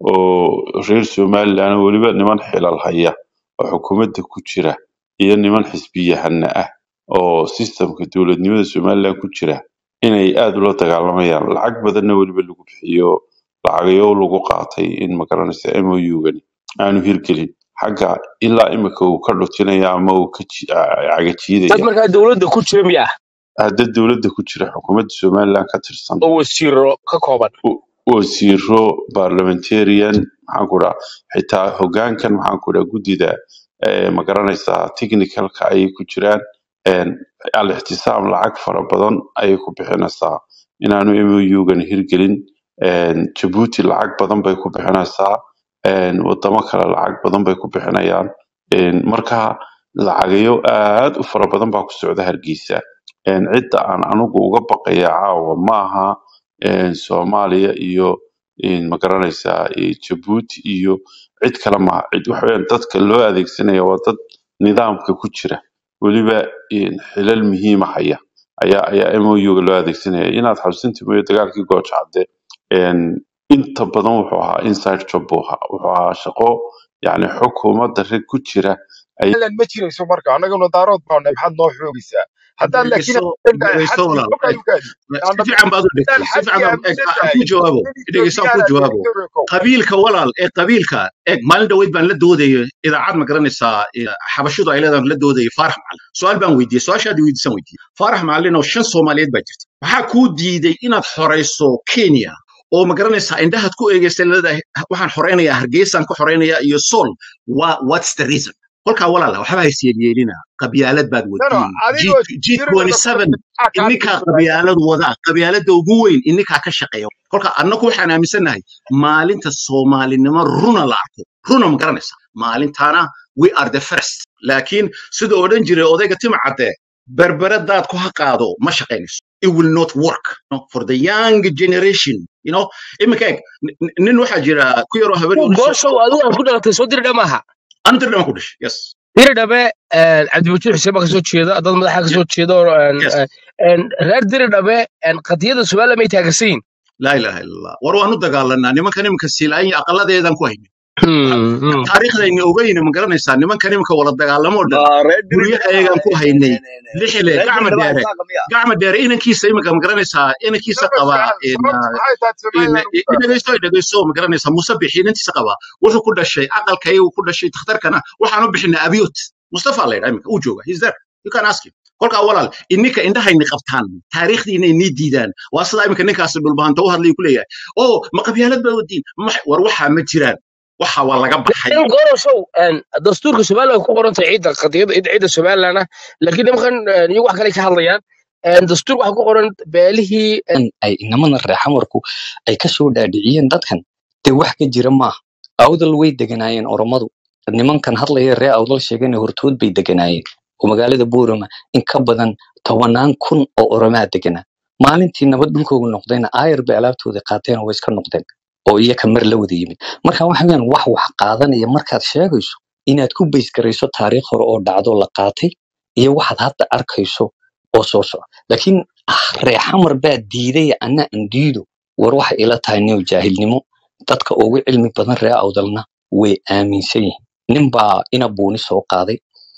oo reer somaliland weliba niman xilal haya oo xukuumadda ku jira iyo niman xisbiyahana ah oo sistemka dowladnimada somaliland ku jira inay aad ula dagaalamayaan lacag badanna weliba lagu bixiyo lacagayo lagu qaatay in magaranaysa MOU-gani aanu hirgelin xagga ilaa imika uu ka dhutinaya ama uu ka ji- dad cagajiidaya markaa dowladda ku jira miya hadda dowladda ku jira xukuumadda somaliland ka tirsan oo wasiiro ka kooban w- wasiiro parliamentarian maxaan ku dhaha xitaa hogaankan maxaan ku dhaha guddida eh, ma garanaysaa technicalka ayay ku jiraan En, al-ixtisaam lacag fara badan ayay ku bixinaysaa inaanu MOU-gan hirgelin En, Djibouti lacag badan bay ku bixinaysaa En, wadamo kale lacag badan bay ku bixinayaan En, marka lacagayo aad u fara badan baa ku socda hargeysa En, cidda aan anigu uga baqaya caawa maaha een, Soomaaliya iyo een, ma garanaysaa ee, Djibouti iyo cid kale maaha cid waxa weeyaan dadka loo adeegsanaya waa dad nidaamka ku jira weliba een, xilal muhiima haya ayaa ayaa MOU-ga loo adeegsanaya inaad xabsinti mooyo dagaalkii gooja cadde een, inta badan wuxuu ahaa inside job buu ahaa wuxuu ahaa shaqo yacni xukuumadda rag ku jira ay lan ma jirayso marka annaguna daarood baanu maxaad noo xoogaysaa haddaan laakiin dhegeyso aaminsan tahay dhegeyso xadkii walaal ogaadi si fiican baad u dhigtay haddaan si fiican baan aan xadkii aaminsan tahay ku jawaabo nin dhegeyso aan ku ethoobiyaana jawaabo joogto kow qabiilka walaal ee qabiilka eeg maalin dhaweyd baan la doodaya idaacad ma garanaysaa eh, xabashidu ay leedahay la doodaya faarax macalin su-aal baan weydiiyey su-aashaadi weydiisan weydiiyey faarax macalin oo shan soomaaliyeed baa jirta waxaa kuu diiday inaad xorayso kenya oo ma garanaysaa indhahaad ku eegaysa leedahay waxaan xoraynayaa hargeysaan ka xoraynayaa iyo sool wa what's the reason kolkaa walaala waxba hayseelyeelina qabyaalad baad no no wadiin adigoo g jiradooda ku g27 maxaa kaa ininkaa dhigaysaa qabyaalad wadaa qabyaalada ugu weyn ininkaa ka shaqeeya kolka annagu waxaan aaminsannahay maalinta soomaalinimo runa la arko runa ma garanaysa maalintaana we are the first laakiin sida odhan jiray odayga tima cadde berberadaad ku ha qaado ma shaqaynayso it will not work no? for the young generation you know iminka eeg nin nin waxaa jira ku yaroo habeen gooshow adigu aan ku dhalatay soo diri dhamaha anu dirdhama ku dhashay yes diri dhabe cabdiwajiir xuseen baa kasoo jeeda dad madaxa kasoo jeeda oo een, yes een, een, reer diri dhabe een, qadiyada somaliland may taagansan yihin laa ilaha illa allah war waanu dagaalanaa nimankan iminka siilaanya aqaladeedan ku haynin Hmm, hmm. taariikhdayna ogayna ma garanaysaa nimankan iminka wala dagaalamoo dhan ma reer diri guryaha dhaba eegaan ku haynay lixile reer gacma diri dhaba dheere isaaqa miya gacma dheere inankiisa iminka ma garanaysaa inankiisa sabab qaba su'aal in, sababtu uh, maxay tahay in- somaliland ugu in- gaartay dhegeyso dhegeyso ma garanaysaa musabix inantiisa qaba wuxuu ku dhashay aqalka iyagu ku dhashay takhtarkana waxaan u bixinay abiyot mustafa la yidhaa iminka uu jooga he's there you can ask him kolkaa walaal ininka indhahayni qabtaan taariikhdiina inii diidaan waa sida iminka ninkaasi dhulbahanta u hadlay ku leeyahay oo ma qabyaalad baa wadiin Ma- war waxaa ma jiraan waxa waa laga baxay in gooroshow een, dastuurka somaliland way ku qoran tahay ciidda qadiyada ciidda somaliland ah laakiin nimankan een, iyagu wax kale ka hadlayaan een, dastuurka waxaa ku qoran beelihii in ay inamada reexamarku ay ka soo dhaadhiciyeen dadkan dee wax ka jira maaha awdal way deganaayeen oromadu nimankan hadlaya ree awdal sheegana hortood bay deganaayeen oo magaalada buurama in ka badan tobanaan kun oo oromaa deganaa maalintii nabad dhulkoogu noqdayna aayar bay alaabtooda qaateen oo way iska noqdeen oo iyaka mar la wada yimid marka waxa weeyaan wax wax qaadanaya markaad sheegayso inaad ku bays garayso taariikh hore oo dhacdo la qaatay iyo waxaad hadda arkayso oo soo socda laakiin ah, reexamar baa diiday anna aan diido war waxay ila tahay new jaahilnimo dadka ugu cilmi badan ree awdalna way aaminsan yihiin nin baa ina buuni soo qaaday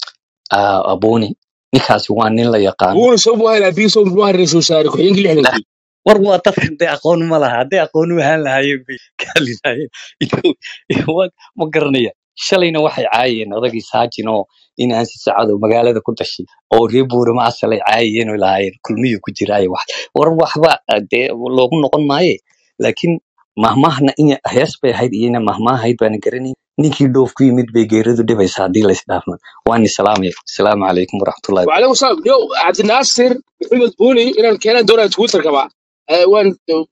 ah, abuuni ninkaasi waa nin la yaqaano buuna soo buuhay laabiin soo buuhay ra-iisul wasaare ku-xigeenkii lixdankii war waa dadkan dee aqoon ma laha hadday aqoon u ahaan lahaayeen bay kaali lahaayeen Inuu- waa- ma garanaya shalayna waxay caayeen odagii saajin oo inaan si sacado magaalada ku dhashay oo reer buurama asalay caayeen oo lahaayeen kulmiyuu ku jiraayo wax war waxba ah, dee loogu noqon maaye laakiin mahmaahna in hees bay ahayd iyona mahmaah ahayd baana garanayn ninkii dhoof ku yimid bay geeridu dhibaysa haddii laysdhaafma waani salaamaya asalaamu calaykum waraxmatullahi وعليكم السلام يو عبد الناصر محمد بوني إن كان دورة تويتر كمان وان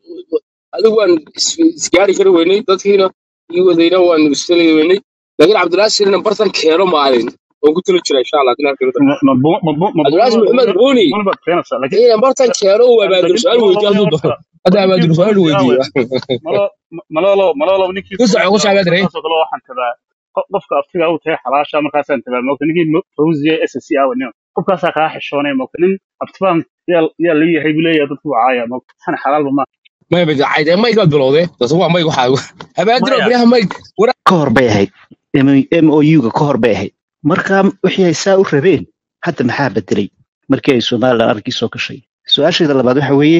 adigu waan is- isgaari kari weynay dadkiina ii wadayna waan istali weynay laakiin cabdinaasir inaan bartan keeno maalin waan ku tali jira insha allah dinaa keeno cabdinaasir maxamed buuni inaan bartan keeno uu abaadir su-aal weydiyo hadduu doono hadda abaadir su-aal weydiiyo malolo malolo ninkii ku soco ku soco abaadir saasoo kale waxaan tabaa qof- qofka aftiga u tahay xalaasha markaasaan tabaa moogta ninkii mo- fawziya s c a nin qofkaasaa kaa xishoonay moogta nin abtibaan yaa yaa la yahay buu leeyahay dadku waa caaya moogta waxaan xalaalba ma may bada cayde mayg baad bilowdee dadku waa mayg waxaa abaadir oo maya biraha mayg wara ka hor bay ahayd mouga ka hor bay ahayd marka wixii ay saa u rabeen hadda maxaa bedelay markii ay somalilan arkii soo gashay su-aashayda labaad waxa weeye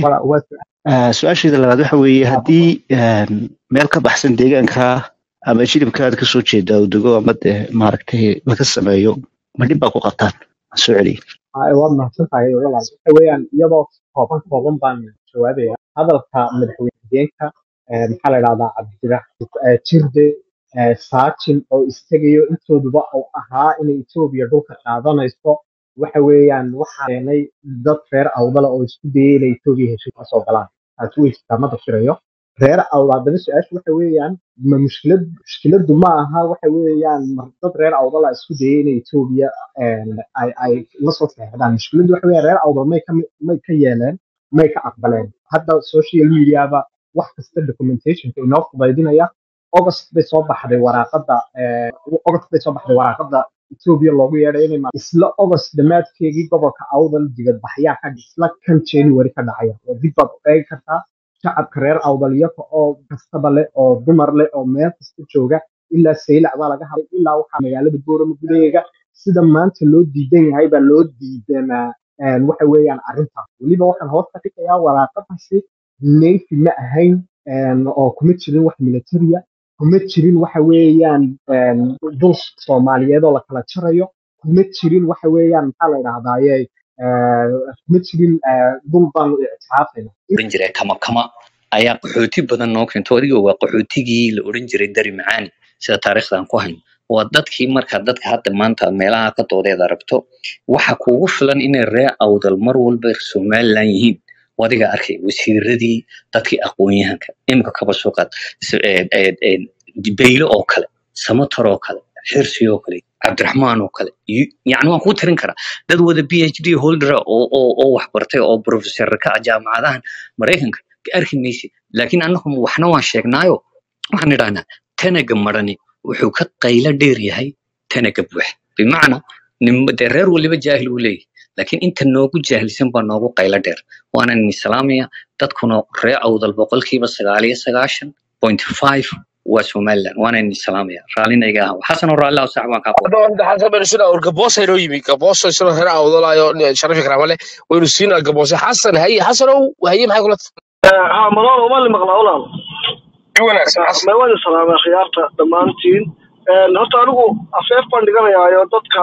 ah, su-aashayda labaad waxa weeye haddii em, meel ka baxsan deegaanka ama jilibkaada kasoo jeeda uu dego ama dee maaragtay laga sameeyo ma dhib baa ku qabtaan aan soo celiya Ay, waad mahadsan tahay walaal waxa weeyaan iyadoo kooban kooban baan jawaabaya hadalka madaxweyne xigeenka eh, maxaa la idhahdaa cabdiraxmaan jirde eh, saajin oo istagayo intooduba uu ahaa inay etoobiya dhulka qaadanayso waxa weeyaan waxaa keenay dad reer awdala oo isku dayay inay etoobiya heshiis ka soo galaan taasi way jirtaa ma dafirayo reer awdal haddaba su-aashu waxa weeyaan ma mushkilad mushkiladu ma aha waxa weeyaan mar dad reer awdala isku dayay inay etoobiya een, ay ay la soo seexdaan mushkiladdu waxa weeye reer awdal may ka mi- may ka yeeleen may ka aqbaleen hadda social mediaba wax kasta documentationka inoo fudaydinaya august bay soo baxday waraaqada eh, august bay soo baxday waraaqada etoobiya loogu yeedhay inay ma- isla august dhammaadkeegii gobolka awdal dibadbaxyaa ka isla kan january ka dhacaya oo dib baad u eegi kartaa shacabka reer awdal iyaga oo kastaba leh oo dumar leh oo meel kasta jooga ilaa saylac baa laga hadlay ilaa waxaa magaalada boorama gudaheega sida maanta loo diidan yahay baa loo diidanaa een, waxa weeyaan arrintaas weliba waxaan hoos ka dhigayaa waraaqadaasi navy ma ahayn een, oo kuma jirin wax militaria kuma jirin waxa weeyaan een, dul soomaaliyeed oo la kala jarayo kuma jirin waxa weeyaan maxaa la idhahdaaye eh, kuma jirin eh, dul baanu ictiraafayna oran jiray kama kama ayaa qaxooti badan noo keento adiga waa qaxootigii la oran jiray dari macaani sida taariikhdan ku hayn waa dadkii marka dadka hadda maanta meelaha ka doodeeda rabto waxa kuugu filan inay reer awdal mar walba somalilan yihiin waa adiga arkay wasiiradii dadkii aqoon-yahanka imika kaba soo qaad s- ee- ee- ee, beylo oo kale samatar oo kale xirsi oo kale cabdiraxmaan oo kale iyo- yacni waan kuu tirin karaa dad wada b h d holder ah oo oo oo wax bartay oo professor ka ah jaamacadahan maraykanka ka arki maysid laakiin annagu waxna waan sheegnaayo waxaan idhahnaa tanaga marani wuxuu ka qaylo dheer yahay tanaga buux bimacnaa nim- dee reer waliba jaahil uu leeyahay laakiin inta noogu jaahilsan baa noogu qaylo dheer waana ni salaamaya dadkuna reer awdal boqolkiiba sagaal iyo sagaashan point five waa somaliland waana ni salaamaya raallina iga aha xasanoo raalli ah sax baan kaa hadda hadda xasan baynu siinaa war gaboosa inoo yimi gaboosa isagoo reer awdalaayo sharafi karaa male waynu siinaa gaboose xasan haye xasanow haye maxay kula ها ملون وما اللي مقلا ولا wanaagsan xasan ما وين سلام يا خيارتا دمانتين horta anigu afeef baan dhiganayaayo dadka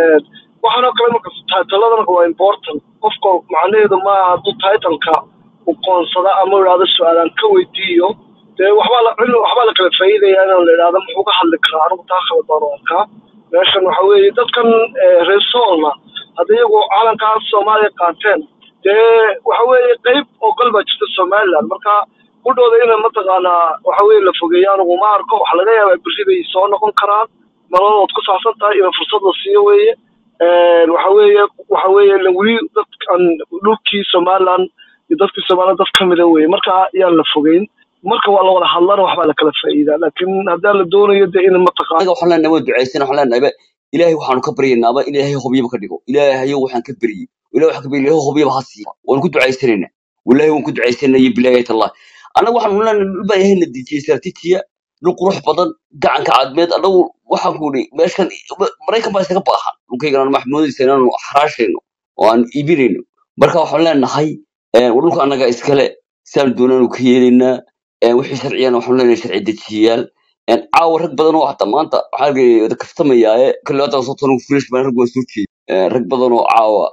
waxaan oo kale marka titleadana waa important qofka macnaheedu ma aha hadduu titleka u qoonsada ama idhaahdo su-aalaan ka weydiiyo dee waxbaa la cilmi waxbaa la kala faa'iidaya inaan la idhaahdo muxuu ka hadli karaa anigu taa kala baan u arkaa meeshan waxa weeye dadkan reer soolna hadda iyagu calankaas soomaaliya qaateen dee waxa weeye qeyb oo gal baa jirta somaliland marka kudhooda ina mataqaanaa waxa weeye la fogeeyo anigu ma arko waxa laga yaabaa berri bay soo noqon karaan nololood ku saabsan tahay in fursad la siiyo weeye waxa weeye waxa weeye la weli dadkan dhulkii somaliland iyo dadkii somaliland dad ka mida weeye marka yaan la fogeyn marka waa la wada hadlana waxbaa la kala faa'iidaa laakiin haddaan la doonayo dee in mataqaana anaga waxaan leenahay waa ducaysan waxaan leenahay ba ilaahay waxaanu ka baryaynaa ba ilaahay hobyaba ka dhigo ilaahayo waxaan ka baryay ilaahay waxaan ka baryay ilaahay hobyaba ha siiya waan ku ducaysanaynaa wallaahi waan ku ducaysanaya bilaayat allah annaga waxaanu leenahay dhul baa ilahay na dejiyey istaraatiijiya dhul qurux badan gacanka cadmeed annagu waxaan ku idhi meeshan maraykan baa isaga baahan dhulkaygana maxmuudaysa inaanu xaraashayno oo aan iibinayno marka waxaan leenahay war dhulka annaga iskale sidaanu doonaanu ka yeelaynaa wixii sharciyana waxaanu leenahay sharci dejiyayaal een, caawa rag badan oo hata maanta waxaa argay kaftamayaaye kale hadda soo tanu fresh baan rag waan soo jeedi rag badan oo caawa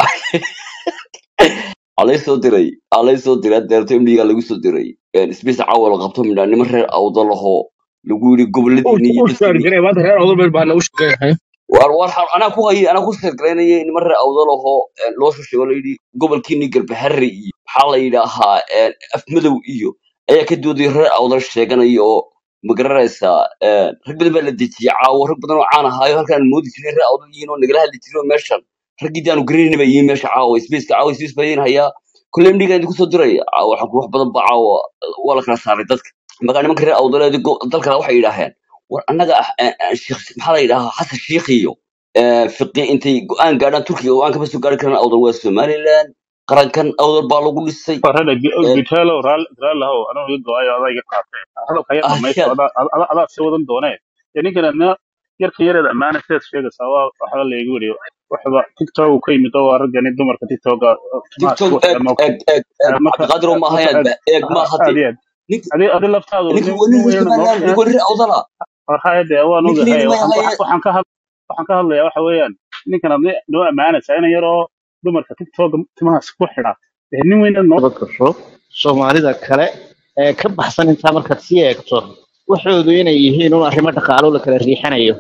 alay soo diray alay soo diray deerto imliga lagu soo diray space caawa la qabto midhaa niman reer awda lahoo lagu yidhi goboladiini iyo u shaari dadkiini jiray maanta reer odol beel baana u shaqeeyahay war war xal- anaa ku hayay anaa ku sheekaraynayay niman reer awda lahoo loo soo sheego layidhi gobolkiini garbaharre iyo maxaa la yidhaahaa een, afmadow iyo ayaa ka dooday reer awdal sheeganaya oo magaranaysaa een, rag badan baa la dejiyay caawo rag badan oo caan ahaayo halkaan moodi jiray reer awdal yihiin oo nagala hadli jiray oo meeshan raggii aanu garanayna baa yihiin meesha caawa spaceka caawa space baa idin hayaa kulle mdhiga idinku soo diraya caawa waxaan ku wax badan ba caawa waa la kala saaray dadka markaa nimanka reer awdaleed dalkana waxay yidhaaheen war annaga ah, eh, eh, sheekh maxaa la yidhahaa xasan shiikh iyo eh, fiqi intay go-aan gaadhaan turkiga go-aan kama soo gaari karaan awdal waa somaliland qarankan awdal baa lagu dhisay farada Eh, gitelo raalahow anuu iga go-ayo adaa iga qaatay hadalka ya dhamaysto ahshaad adaa adaa adaa sii wadan doonee dee ninkan adna yarka yareed ammaana sidaad sheegaysaa waa waxba laygu weriyo waxba tiktok uu ka yimid oo waa raggani dumarka tiktoka timaha tiktok isku xidha eeg moogta eeg eeg eeg marka cabdiqaadir oo marka maahayaad aad ba eeg ha- maaha aad de iyo aad ninka adi adi laftaadu ninka nin waa nin nin reer weynana noo somaliland ninka waa nin reer awdala warhaya dee waan ninka ogahay nin waxaan maahaye waxaan ka had waxaan ka hadlayaa waxa weeyaan ninkan adna noo ammaanaysaa ina yaroo dumarka tiktoka timaha isku xidha dee nin weyna noo daba gasho soomaalida kale ee ka baxsan intaa markaad sii eegto waxoodu inay yihiin un arrimo dhaqaalo la kala riixanayo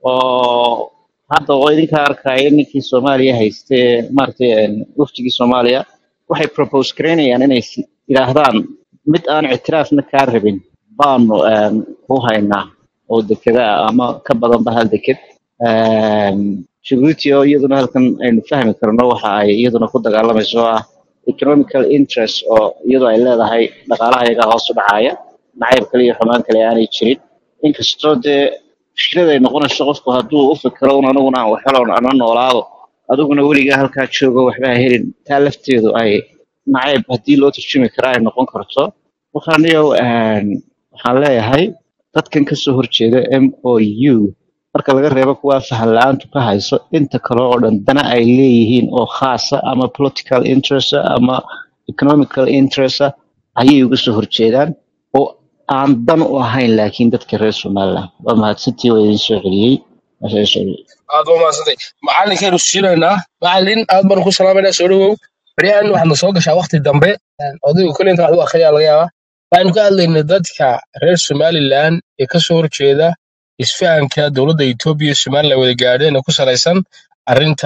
oo hadda oo idinka arkaya ninkii soomaaliya hayste maaragtay een, wafdigii soomaaliya waxay propose garaynayaan inay si- yidhaahdaan mid aan ictiraafna kaa rabin baanu een, ku haynaa oo dekeda ah ama ka badanba hal deked Een, Djibouti oo iyaduna halkan aynu fahmi karno waxa ay iyaduna ku dagaalamayso oo ah economical interest oo iyadoo ay leedahay dhaqaalaha iyaga hoos u dhacaya nacayb kale iyo xumaan kale aanay jirin inkastoo dee mushkilad ay noqonayso qofku hadduu u fikiro un aniguna aan waxhelon ana noolaado adiguna weligaa halkaa joogo waxba ha helin taa lafteedu ay nacayb haddii loo turjumi kara ay noqon karto markaan iyow waxaan leeyahay dadkan kasoo horjeeda m o u marka laga reebo kuwa fahan la-aantu ka hayso inta kale oo dhan dana ay leeyihiin oo khaasa ama political interest ah ama economical interest ah ayay uga soo horjeedaan oo aan dan u ahayn laakiin dadka reer somaliland waa mahadsantii waa idin soo celiyey Waa idin soo celiyey aad baa mahadsantay macalinkaynu siinaynaa macalin aad baanu ku salaamaynaa soo dhawow baryahan waxaadna soo gashaa wakti dambe odaygu kale inta wax u akhriyaa laga yaabaa waxaynu ka hadlaynay dadka reer somaliland ee kasoo horjeeda isfahanka dowladda etoobiya iyo somaliland wada gaadheen ee ku salaysan arrinta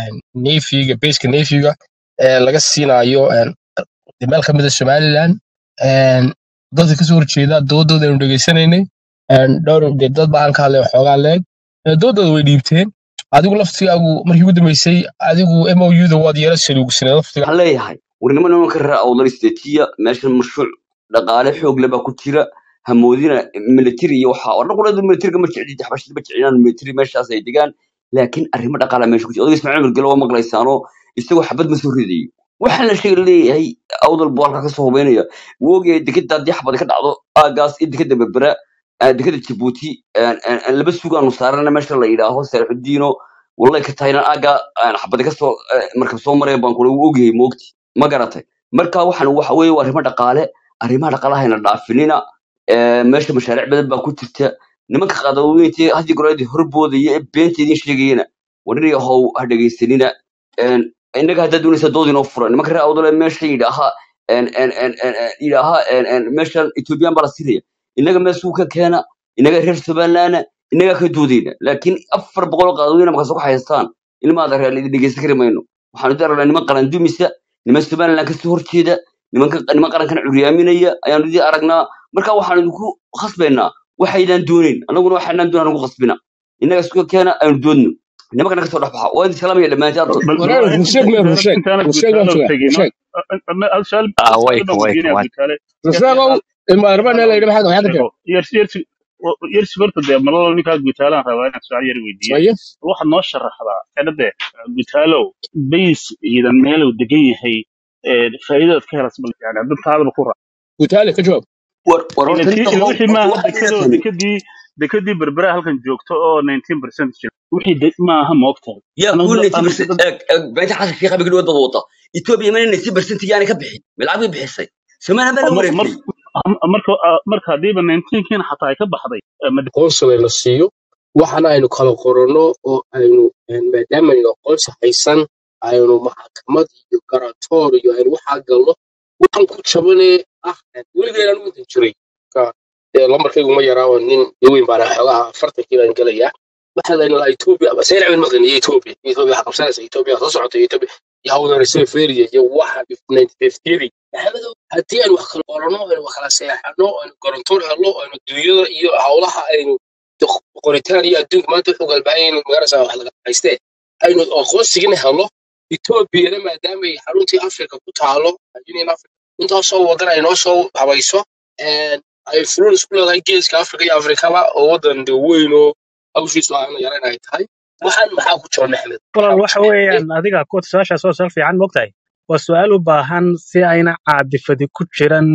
nefiga beska nefiga ee laga siinayo een, meel ka mid a somaliland een, dadka kasoo horjeeda doodooda aynu dhegeysanaynay een, dhowr dee dad baan ka hadlay waxoogaa leeg Ee, doodooda way dhiibteen adigu laftigaagu markii ugu dambeysay adigu m o u da waad yeela saluugsanay laftiga waxaan leeyahay warnimo nimanka reer awdal istetiya meeshan mashruuc dhaqaale xoog leh baa ku jira hamoodina military iyo waxa oo dhan qolada militariga ma jecli xabashada ma jeclinaan military meeshaas ay degaan laakiin arrimo dhaqaale meesha ku jira odayga ismaaciil mirgalo waa maqlaysaanoo isagoo xabad ma soo ridayo waxaan la sheegi leeyahay awdal buu halkaa kasoo hubeynaya wuu ogyahay dekeda haddii xabad ka dhacdo aagaas iyo dekeda berbera آه، dekada jabuuti آه، آه، آه، laba sugaanu saarana meesha la yidhaaho saalixudiino wallahi ka tahayna aga xabadi kasoo markab soo maraya baan kule wuu ogyahay moogti ma garatay marka waxaan waxa weeye waa arrimo dhaqaale arrimaha dhaqaalahayna dhaafinina آه، meesha mashaariic badan baa ku jirta nimanka qadaweyntii hadii goreedii horboodaya ee beenta idin sheegayana warin yahow ha dhegaysanina Een, innaga haddaad doonaysa dood inoo fura nimanka reer awdale meesha yidhaaha een, een, een, een, een, yidhaaha een, een, meeshan ethoobiyan baa la siinaya innaga meesuu ka keena innaga reer somalilandna innagaa ka doodayna laakiin afar boqol oo qaadooyina markaas ku haystaan ilmaada reer idin dhegeysan kari mayno waxaanu idin aragnaa niman qaran dumisa niman somaliland kasoo horjeeda nimanka niman qarankan curyaaminaya ayaanu idin aragnaa marka waxaanu idinku khasbaynaa waxaydaan doonayn annaguna waxaynaan doonaan ugu khasbina innaga isku keena aynu doodno nimankana kasoo dhex baxa waa idin salaamaya dhammaantiin bal bal walaal waa rusheeg mee intaanad rusheeg intaanad rusheeg gutaalo baan sugaa tegin rusheeg hal su'aal ah hal way su'aal baan way weydiinaya way gutaale rusheegow ilma arbaan ee la yidhi maxaad waxaad ka sheego yersi yersi yersi horta dee malalo ninkaa gutaalaan rabaa inaan su'aal yar weydiiyo aye waxaad noo sharaxdaa xedhade gutaalow bays ciidan meelow degan yahay ee faa'iidadaad ka helas bal yani hadda taadaba ku raac gutaale ka jawaab war war ila horta tii ninka ila how wixii horta maaha waxaad dekadoo leedahay dekadii dekadii berbera halkan joogto oo 19% jira wixii de maaha moogtahay yaa anagu kuwa anagu 90% dad eeg eeg beenta xasan sheekh abigi dhawaad bad wata etoobiya mana 90% yaani ka bixin milcag bay bixisay somaliland baa la mar mar wareegtay Am- marka ah, marka hadiiba 19kiina xataa ay ka baxday eh, ma aqoonsiga la siiyo waxana aynu kala qoranno oo aynu een, maadaama aynu aqoonsi haysan aynu maxkamad iyo garatoor iyo aynu waxaa galno waxaan ku jabanee ah weligeena u intan jiray ka ee lambarkaygu ma yaraa oo nin weyn baana xoogaha afartankii baan gelayaa waxaa layna lahaa etoobiya ama seylac bin maqaniyo etoobiya etoobiya waxaa qabsanaysa etoobiya soo socota etoobiya iyo hawdarisay feeriya iyo waxa ninety haddii aynu wax kala qoranno aynu wax kala seexanno aynu garantoor helno aynu dunyada iyo hawlaha aynu qoritaan iyo adduunka maanta wuxuu galbaayay in magarasa wax laga haystee aynu aqoonsigina helno etoobiyana maadaama ay xaruntii afrika ku taalo union africa intaasoo wadan ay noo soo habayso een, ay fulul isku leedahay geeska afrika iyo afrikaba oo wadan de weyn oo hawshiisu aana yaran ay tahay waxaan maxaa ku jira maxmed walaal maxaa ku waxa jira weeyaan adiga kuwa su-aashaas oo sal fiican mogtahay waa su-aal u baahan si ayna caadifadi ku jiran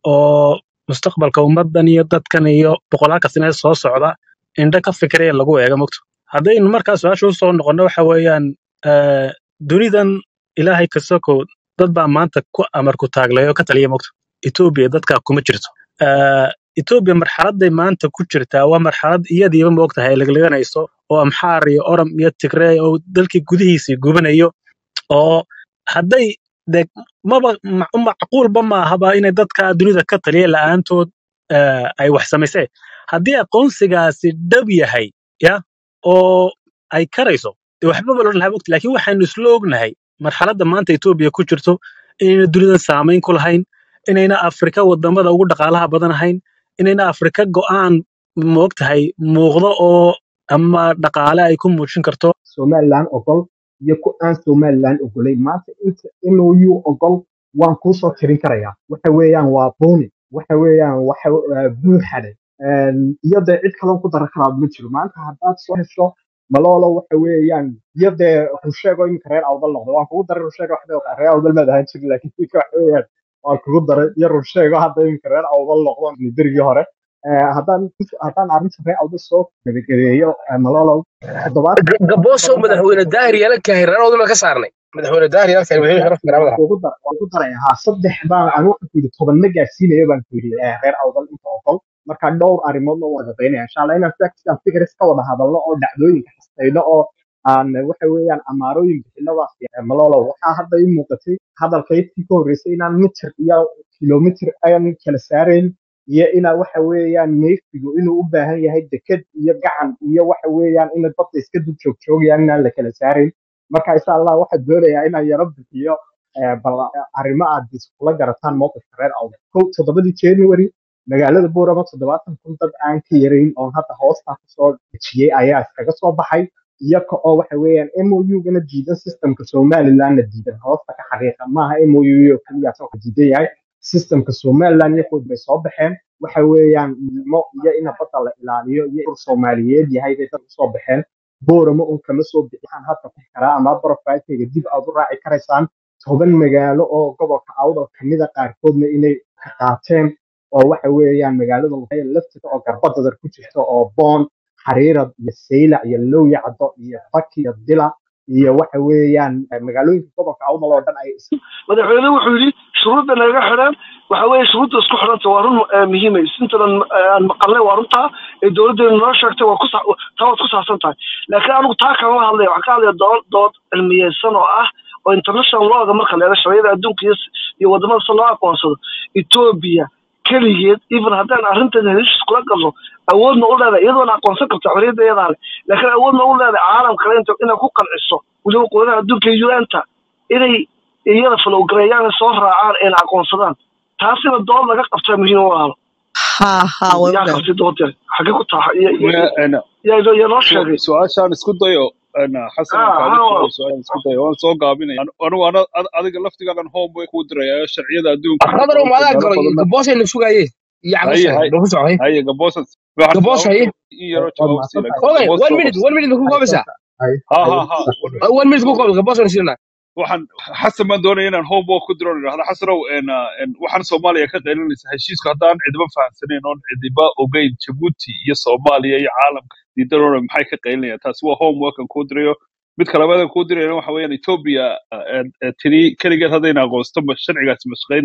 oo mustaqbalka ummadan iyo dadkan iyo boqolaalka sane soo socda indho ka fikiraya lagu eego mogto haddaynu markaa su-aasha u soo noqonno waxa weeyaan eh, dunidan ilaahay ka sokow dad baa maanta ku amar ku taaglay oo ka taliya mogto etoobiya dadkaa kuma jirto Eh, etoobiya marxaladay maanta ku jirtaa waa marxalad iyadiiba moogtahay ay legleganayso oo amxaar iyo oram iyo tigrey oo dalkii gudihiisii gubanayo oo hadday de maba ma- macquulba maahaba inay dadka dunida ka taliya la'aantood eh, ay wax samayseen haddii aqoonsigaasi dhab yahay ya oo ay karayso de waxbaba loo lahaa mogta laakiin waxaanu isla ognahay marxaladda maanta etoobiya ku jirto inayna dunidan saamayn ku lahayn inayna afrika wadamada ugu dhaqaalaha badan ahayn inayna afrika go'aan moogtahay muuqdo oo ama dhaqaale ay ku muujin karto somaliland ogol iyo ku aan somaliland ogolayn maanta inta mou ogol waan kuu soo tirin karayaa waxa weeyaan waa buni waxa weeyaan waxa waa buuxade iyo dee cid kaloo ku daran karaa ma jiro maanta haddaad soo hesho maloolo waxa weeyaan iyo dee rusheego iminka reer awdal noqdo waan kugu daray rusheego waxba reer awdal maad ahaan jirin laakiin iminka waxa weeyaan waan kugu daray iyo rusheego hadda iminka reer awdal noqdo berigii hore Eh, haddaan haddaan arrinta reer awdal soo gabagabeeyo eh, maloolow toddobaatan gaboosow madaxweyne daahir yaala kahay reerooduna ka saarnay madaxweyne daahir yaala kahay madaxweyne sharaf garaamada waan kugu dar- waan ku daray haa saddex baan aan waxaan ku yidhi tobanna gaarsiinayo baan ku yidhi eh, reer awdal inta ogol marka dhowr arrimoodna waan shaqaynaya insha allah inaan facts and figures ka wada hadalno oo dhacdooyinka xastayno oo aan waxa weeyaan amaarooyin bixino baa fiican malolow waxaa hadda ii muuqatay hadalkaydkii ka horreysay inaan mitir iyo kilomitir ayaan kala saarayn iyo inaa waxa weeyaan neefsigu inuu u baahan yahay deked iyo gacan iyo waxa weeyaan in badda iska dul joogjoogayaan inaan la kala saarayn marka insha allah waxaan doonayaa inaan yaro bixiyo eh, bal arrimo aad iskula garataan mowqifka reer awdal kow toddobadii january magaalada buurama toddobaatan kun dad aan ka yarayn oon hadda hoostaa kusoo dejiyey ayaa iskaga soo baxay iyaga oo waxa weeyaan MOU-gana diidan systemka somalilandna diidan hoosta ka xaqiiqa maaha MOU oo keliya soo diidan yahay systemka somaliland iyagood bay soo baxeen waxa weeyaan midnimo iyo in badda la ilaaliyo iyo ur soomaaliyeed yahay bay dad usoo baxeen boorama un kama soo bixaan hadda ku karaa ama profilkayga dib aad u raaci karaysaan toban magaalo oo gobolka awdal kamida qaarkoodna inay ka qaateen oo waxa weeyaan magaalada Luqaya lafteeda oo garbadadar ku jirta oo boon xariirad iyo saylac iyo lowya caddo iyo faki iyo dila iyo waxa weeyaan eh, magaalooyinka gobolka awdal oo dhan ay is madaxweyne wuxuu yidhi shuruudda naga xidhan waxa weeye shuruudda isku xidhanta waa run eh, muhiima intadan aan maqalnay waa runtaa ee dowladdeenu noo sheegtay waa ku sa- taa waad ku saabsan tahay laakiin anigu taa kalama hadlaya waxaan ka hadlaya dood dood cilmiyeysan oo ah oo international lawga marka la eego sharciyada adduunka iyo s- iyo wadamada si loo aqoonsado etoobiya keligeed even haddaan arrintan heshiis kula galno awoodna u leedahay iyadoona aqoonsan karta xorriyadda iyadaa leh laakiin awoodna u leedahay caalam kale inta inay ku qanciso weliba quwadaha adduunka iyo un-ta inay iyada falowgareeyaan soo raacaan ayna aqoonsadaan taasina dood laga qabtaa muhiim u ahlo haa haa way yaa ogahay qabtay doodeed xagee ku taha Maya- ana- yaa yaa noo su- sheegay su-aashaan isku dayo ana xasan aan haa kaaga haa jawaabo su-aashaan isku dayo waan soo gaabinaya Anu- anigu ana- ad- adiga laftigaagan homework kuu diraya sharciyada adduunka iyo qadar dalalka maadaa meelo galay badanna gaboosayna sugaaye iyo haye cabasha haye dhafu socday haye gaboosas waxaan gaboos haye jawaabta in yaroo waad jawaab sii mahadsan laakiin tahay okay gaboos one soo minute qabso one minute ku koobaysaa hay ha hay ha ha sax one minute one minute ku koob gaboosana siinaa waxaan xasan baan doonaya inaan homework ku diro idhahda xasanow en, uh, en, waxaan soomaaliya ka qaylinaysa heshiisku haddaan cidiba fahamsanayn oon cidiba ogeyn jabuuti iyo soomaaliya iyo caalamka diidaroona maxay ka qaylinayaan taasi waa homework aan kuu dirayo mid kalabaad aan kuu dirayna waxa weeyaan ethiopia uh, en, eh, tiri keligeed haddayna aqoonsto ma sharcigaasi ma shaqaynaya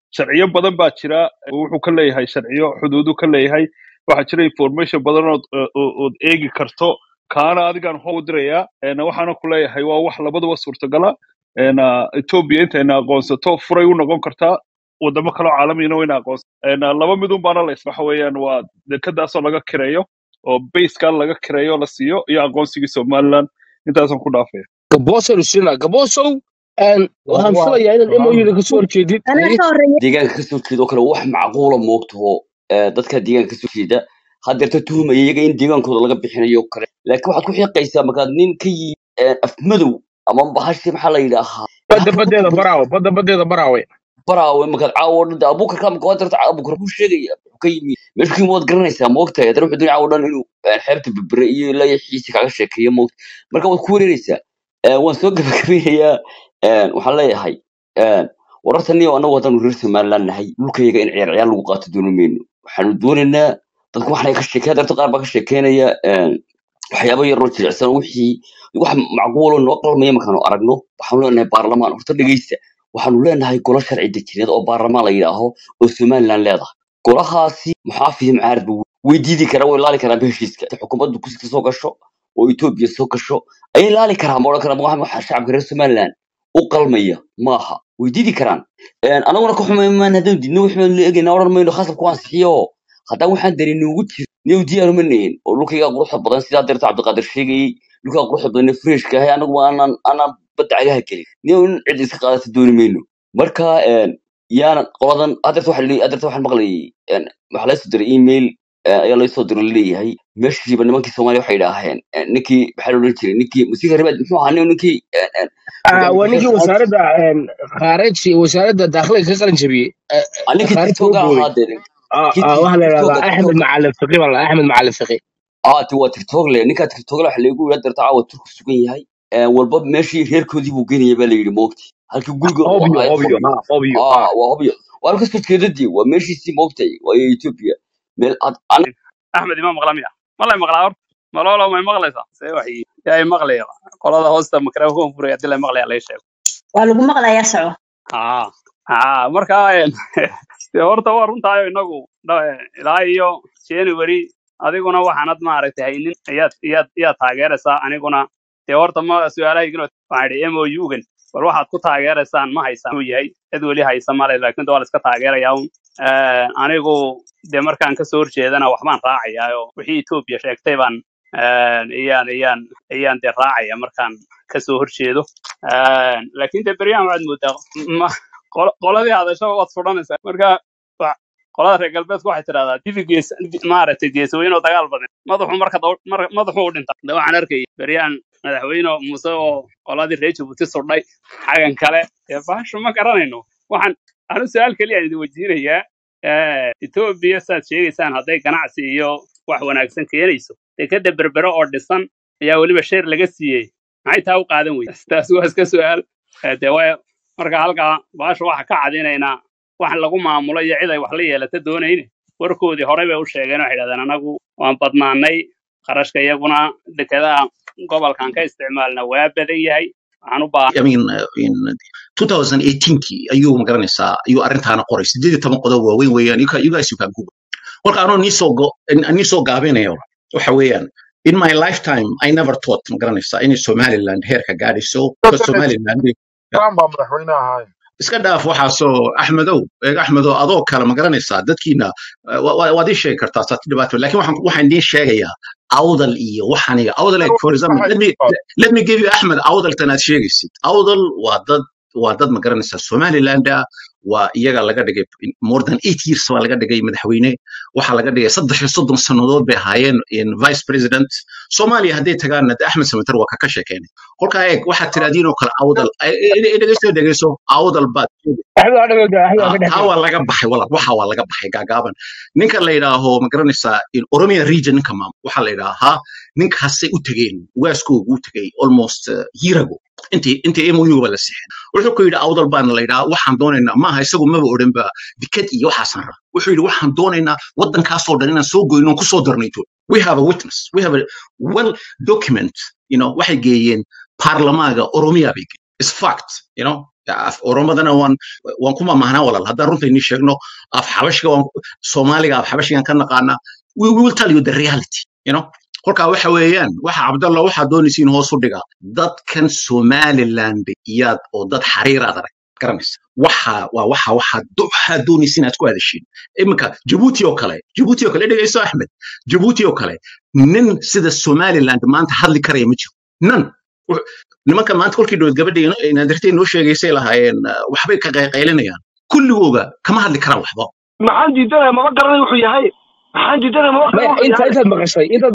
sharciyo badan baa jira wuxuu ka leeyahay sharciyo xuduudu ka leeyahay waxaa jira information badan ood oo- ood eegi karto kaana adigaan hoo u dirayaa een, waxaana ku leeyahay waa wax labaduba suurtagala een, ah, ethiopia intayna aqoonsato furay u noqon kartaa wadamo kaloo caalamiyana wayna aqoonsa een, ah, laba midun baana la waxa weeyaan waa dekadaasoo laga kireeyo oo basekaa laga kireeyo la siiyo iyo aqoonsigii somaliland intaasaan ku dhaafaya gabosow sina gabosow een, waxaan waa filayaa inaad emoyada kasoo horjeedid anaa haye ka horreeya deegaanka kasoo jeeda oo kale wax macquula moogtaho dadka deegaanka kasoo jeeda hadeerta tuhmaya iyaga in deegaankooda laga bixinayo oo kale laakiin waxaad ku xiiqaysaa markaad nin ka yimi afmadow ama bahashi maxaa la yidhaahaa badda baddeeda baraawe badda baddeeda baraawe baraawe markaad caawo dhan abuukarka ama kawadarta abuukar ku sheegaya wuxuu ka yimi meeshu ka yimi waad garanaysaa moogtahay haddana wuxuu doonaya caawo dhan inuu eh, xeebta berbere iyo ilaa iyo xiisi kaaga sheekeeyo moogta marka waad ku wareereysaa Eh, waan soo gabagabeynayaa Eh, waxaan leeyahay eh, warartaniyo anagu haddaanu reer somaliland nahay dhulkayaga in ciyaar ciyaar lagu qaato dooni mayno waxaanu doonaynaa dadku waxay ka sheekeen darto qaar baa ka sheekeynaya eh, waxyaabo yaroo jilicsan wixii wax macquulo noo qalmaya markaanu aragno waxaanu leenahay baarlamaan horta dhegeysta waxaanu leenahay golo sharci dejineed oo baarlamaan la yidhaaho oo somaliland leedahay golahaasi muxaafid mucaarad ba way diidi karaan way laali karaan heshiiska inta xukuumaddu kuska soo gasho oo etoobiya soo gasho ayay laali karaan ma odhan karaan waxa waxa shacabka reer somaliland u qalmaya maaha way diidi karaan Een, anaguna ka xumay maan haddaan didno wax baan la eegayna odhan mayno khasabku waan sixiyo haddaan waxaan darin noogu jiro niyow diyaar uma nahin oo dhulkayga quruxda badan sidaa deerta cabdiqaadir sheegayey dhulkaa quruxda badan ee freshka ahay anagu aanan aanan badda cagaha gelin niyow in cid iska qaadata dooni mayno marka een, yaana qoladan adeerta waxa la- adeerta waxaan maqlayay een, waxaa laga soo diray email eh, ayaa laga soo diray laleeyahay meeshiiba nimankii soomaaliya waxay idhaaheen eh, ninkii maxaa la odhan jiray ninkii musiika rebaad muxuu ahaa nin- ninkii een, een, Ah, waa ninkii hogaamiyaasha wasaaradda een, khaarij wasaaradda dakhliga ka qalin jabiyey Eh, Ah, ninkii khaarijka u tiktoka booday ahaa dee Ah, kii ah, tik- waxaa la tiktoka yidhahdaa axmed tiktoka macalin fiqi baa la axmed macalin fiqi aa ti waa tiktok le ninkaa tiktok le waxa lagu yidhaa darta caawa turku sugan yahay Eh, walba meeshii reerkoodii buu geynaya baa la yidhi moogti halkii guriga uu obyo ahaa obyo hobyo ha obyo aa ha waa hobyo waa halka soo jeedadii waa meeshiisii moogtay waayo ethiopia meel ad an axmed ima maqla miya malay maqlaa horta malolo may maqlaysaa see wax ii- yaa i maqlaya qolada hoosta microphone furaya hadii la maqlaya lay sheego waa lagu maqlayaa soco haa haa marka een, dee horta waa runtaayo inagu dha- ilaa iyo january adiguna waxaanad maaragtay haynin iyaad iyaad iyaad taageeraysaa aniguna dee horta ma su-aalahaygin waxaan idhi mougan bal waxaad ku taageeraysaan ma haysaan uu yahay cid weli haysa male laakiin de waa la iska taageerayaa un Een, anigu dee markaan kasoo horjeedana waxbaan raacayaa oo wixii etoobiya sheegtay baan een, iyaan iyaan iyaan dee raacaya markaan kasoo horjeedo Een, laakiin dee beryahan waxaad moodaa ma qol- qoladii hadashaba waad fudhanaysaa marka wa- qolada reer galbeedku waxay tidhahdaa dibi gees di- maaragtay geesooyin oo dagaal badan madaxu marka daw- mar- madaxu u dhinta de waxaan arkayay beryahan madaxweyne muuse oo qoladii reer jabuuti sudhay xagan kale dee baashu ma garanayno waxaan anu su-aal keliya idin weydiinayaa Eh, etoobiya saad sheegaysaan hadday ganacsi iyo wax wanaagsan keenayso dekeda berbere oo dhisan ayaa weliba sheer laga siiyey maxay taa u qaadan weyda taas waa iska su-aal Eh, dee way marka halkaa baasha waxa ka cadinaynaa wax lagu maamulo iyo cid ay wax la yeelata doonayne warkoodii horey bay u sheegeen waxay idhahdeen anagu waan badnaanay qarashka iyaguna dekedaha gobolkan ka isticmaalna waa badan yahay waxaan u baahan I mean, uh, in 2018 ayuu magaranaysaa ayuu arrintaana qoray sideed iyo toban qodob waaweyn weeyaan you can- you guys you can google marka anoo nii soo go- nii soo gaabinayo waxa weeyaan in my lifetime I never thought magaranaysaa inay Somaliland heerka gaadhayso because Somaliland trump baa madaxweyne ahaay iska dhaaf waxaasoo axmedow eeg axmedow adoo kale ma garanaysaa dadkiina eh, wa- wa- waad ii sheegi kartaa saati dhibaato laakiin waxaan waxaan idiin sheegayaa awdal iyo waxaan iyo awdal like for example let me let me give you axmed awdaltan aad sheegaysid awdal waa dad waa dad ma garanaysaa somaliland ah waa iyaga laga dhigay in more than eight years baa laga dhigay madaxweyne waxaa laga dhigay saddex iyo soddon sannadood bay ahaayeen in vice president soomaaliya hadday tagaanna de axmed samater waa kaka sheekeynay kolkaa eeg waxaad tiraadiin oo kale awdal eh, eh, eh, dhegeyso dhegeyso awdal baad axmed waa dhawada axmed waa Ah, ka dhex taa jira waa laga baxay walaal waxa waa laga baxay gaagaaban ninka la yidhaaho ma garanaysaa in oromia region ninka maam waxaa la yidhaahaa ninkaasay u tegeen waaskoogu u tegay almost uh, year ago intii intii mou ba la sixin wuxuu ku yidhi awdal baana la yidhaha waxaan doonaynaa maaha isagu maba odhan ba dikad iyo waxaasan ra wuxuu yidhi waxaan doonaynaa waddankaasoo dhan inaan soo goyno ku soo darnayto we have a witness we have a well document you know waxay geeyeen baarlamaaga oromia bay geeyeen is fact you know af oromadana waan waan ku mamahnaa walaal haddaan runta inii sheegno af xabashiga waan soomaaliga af xabashigan ka naqaanaa we we will tell you the reality you know kolkaa waxa weeyaan waxa cabdallah waxaa doonaysiin hoos u dhiga dadkan somaliland iyaad oo dad xariiraad arag garanaysa waxa waa waxa waxaa do- waxaa doonaysiin aad ku hadashiin iminka jabuuti oo kale jabuuti oo kale dhegayso axmed jabuuti oo kale nin sida somaliland maanta hadli karaya ma jiro nan Wux- nimankan maanta kolkii dhowed gabadha naadirtay noo sheegaysay lahaayeen uh, waxbay ka qayqaylinayaan kulligooga kama hadli karaan waxba maxaan diidanaya maba garanay wuxuu yahay maxaan diidanaya maba maya garanay wuxuu inta yahay intaad maqashay intaad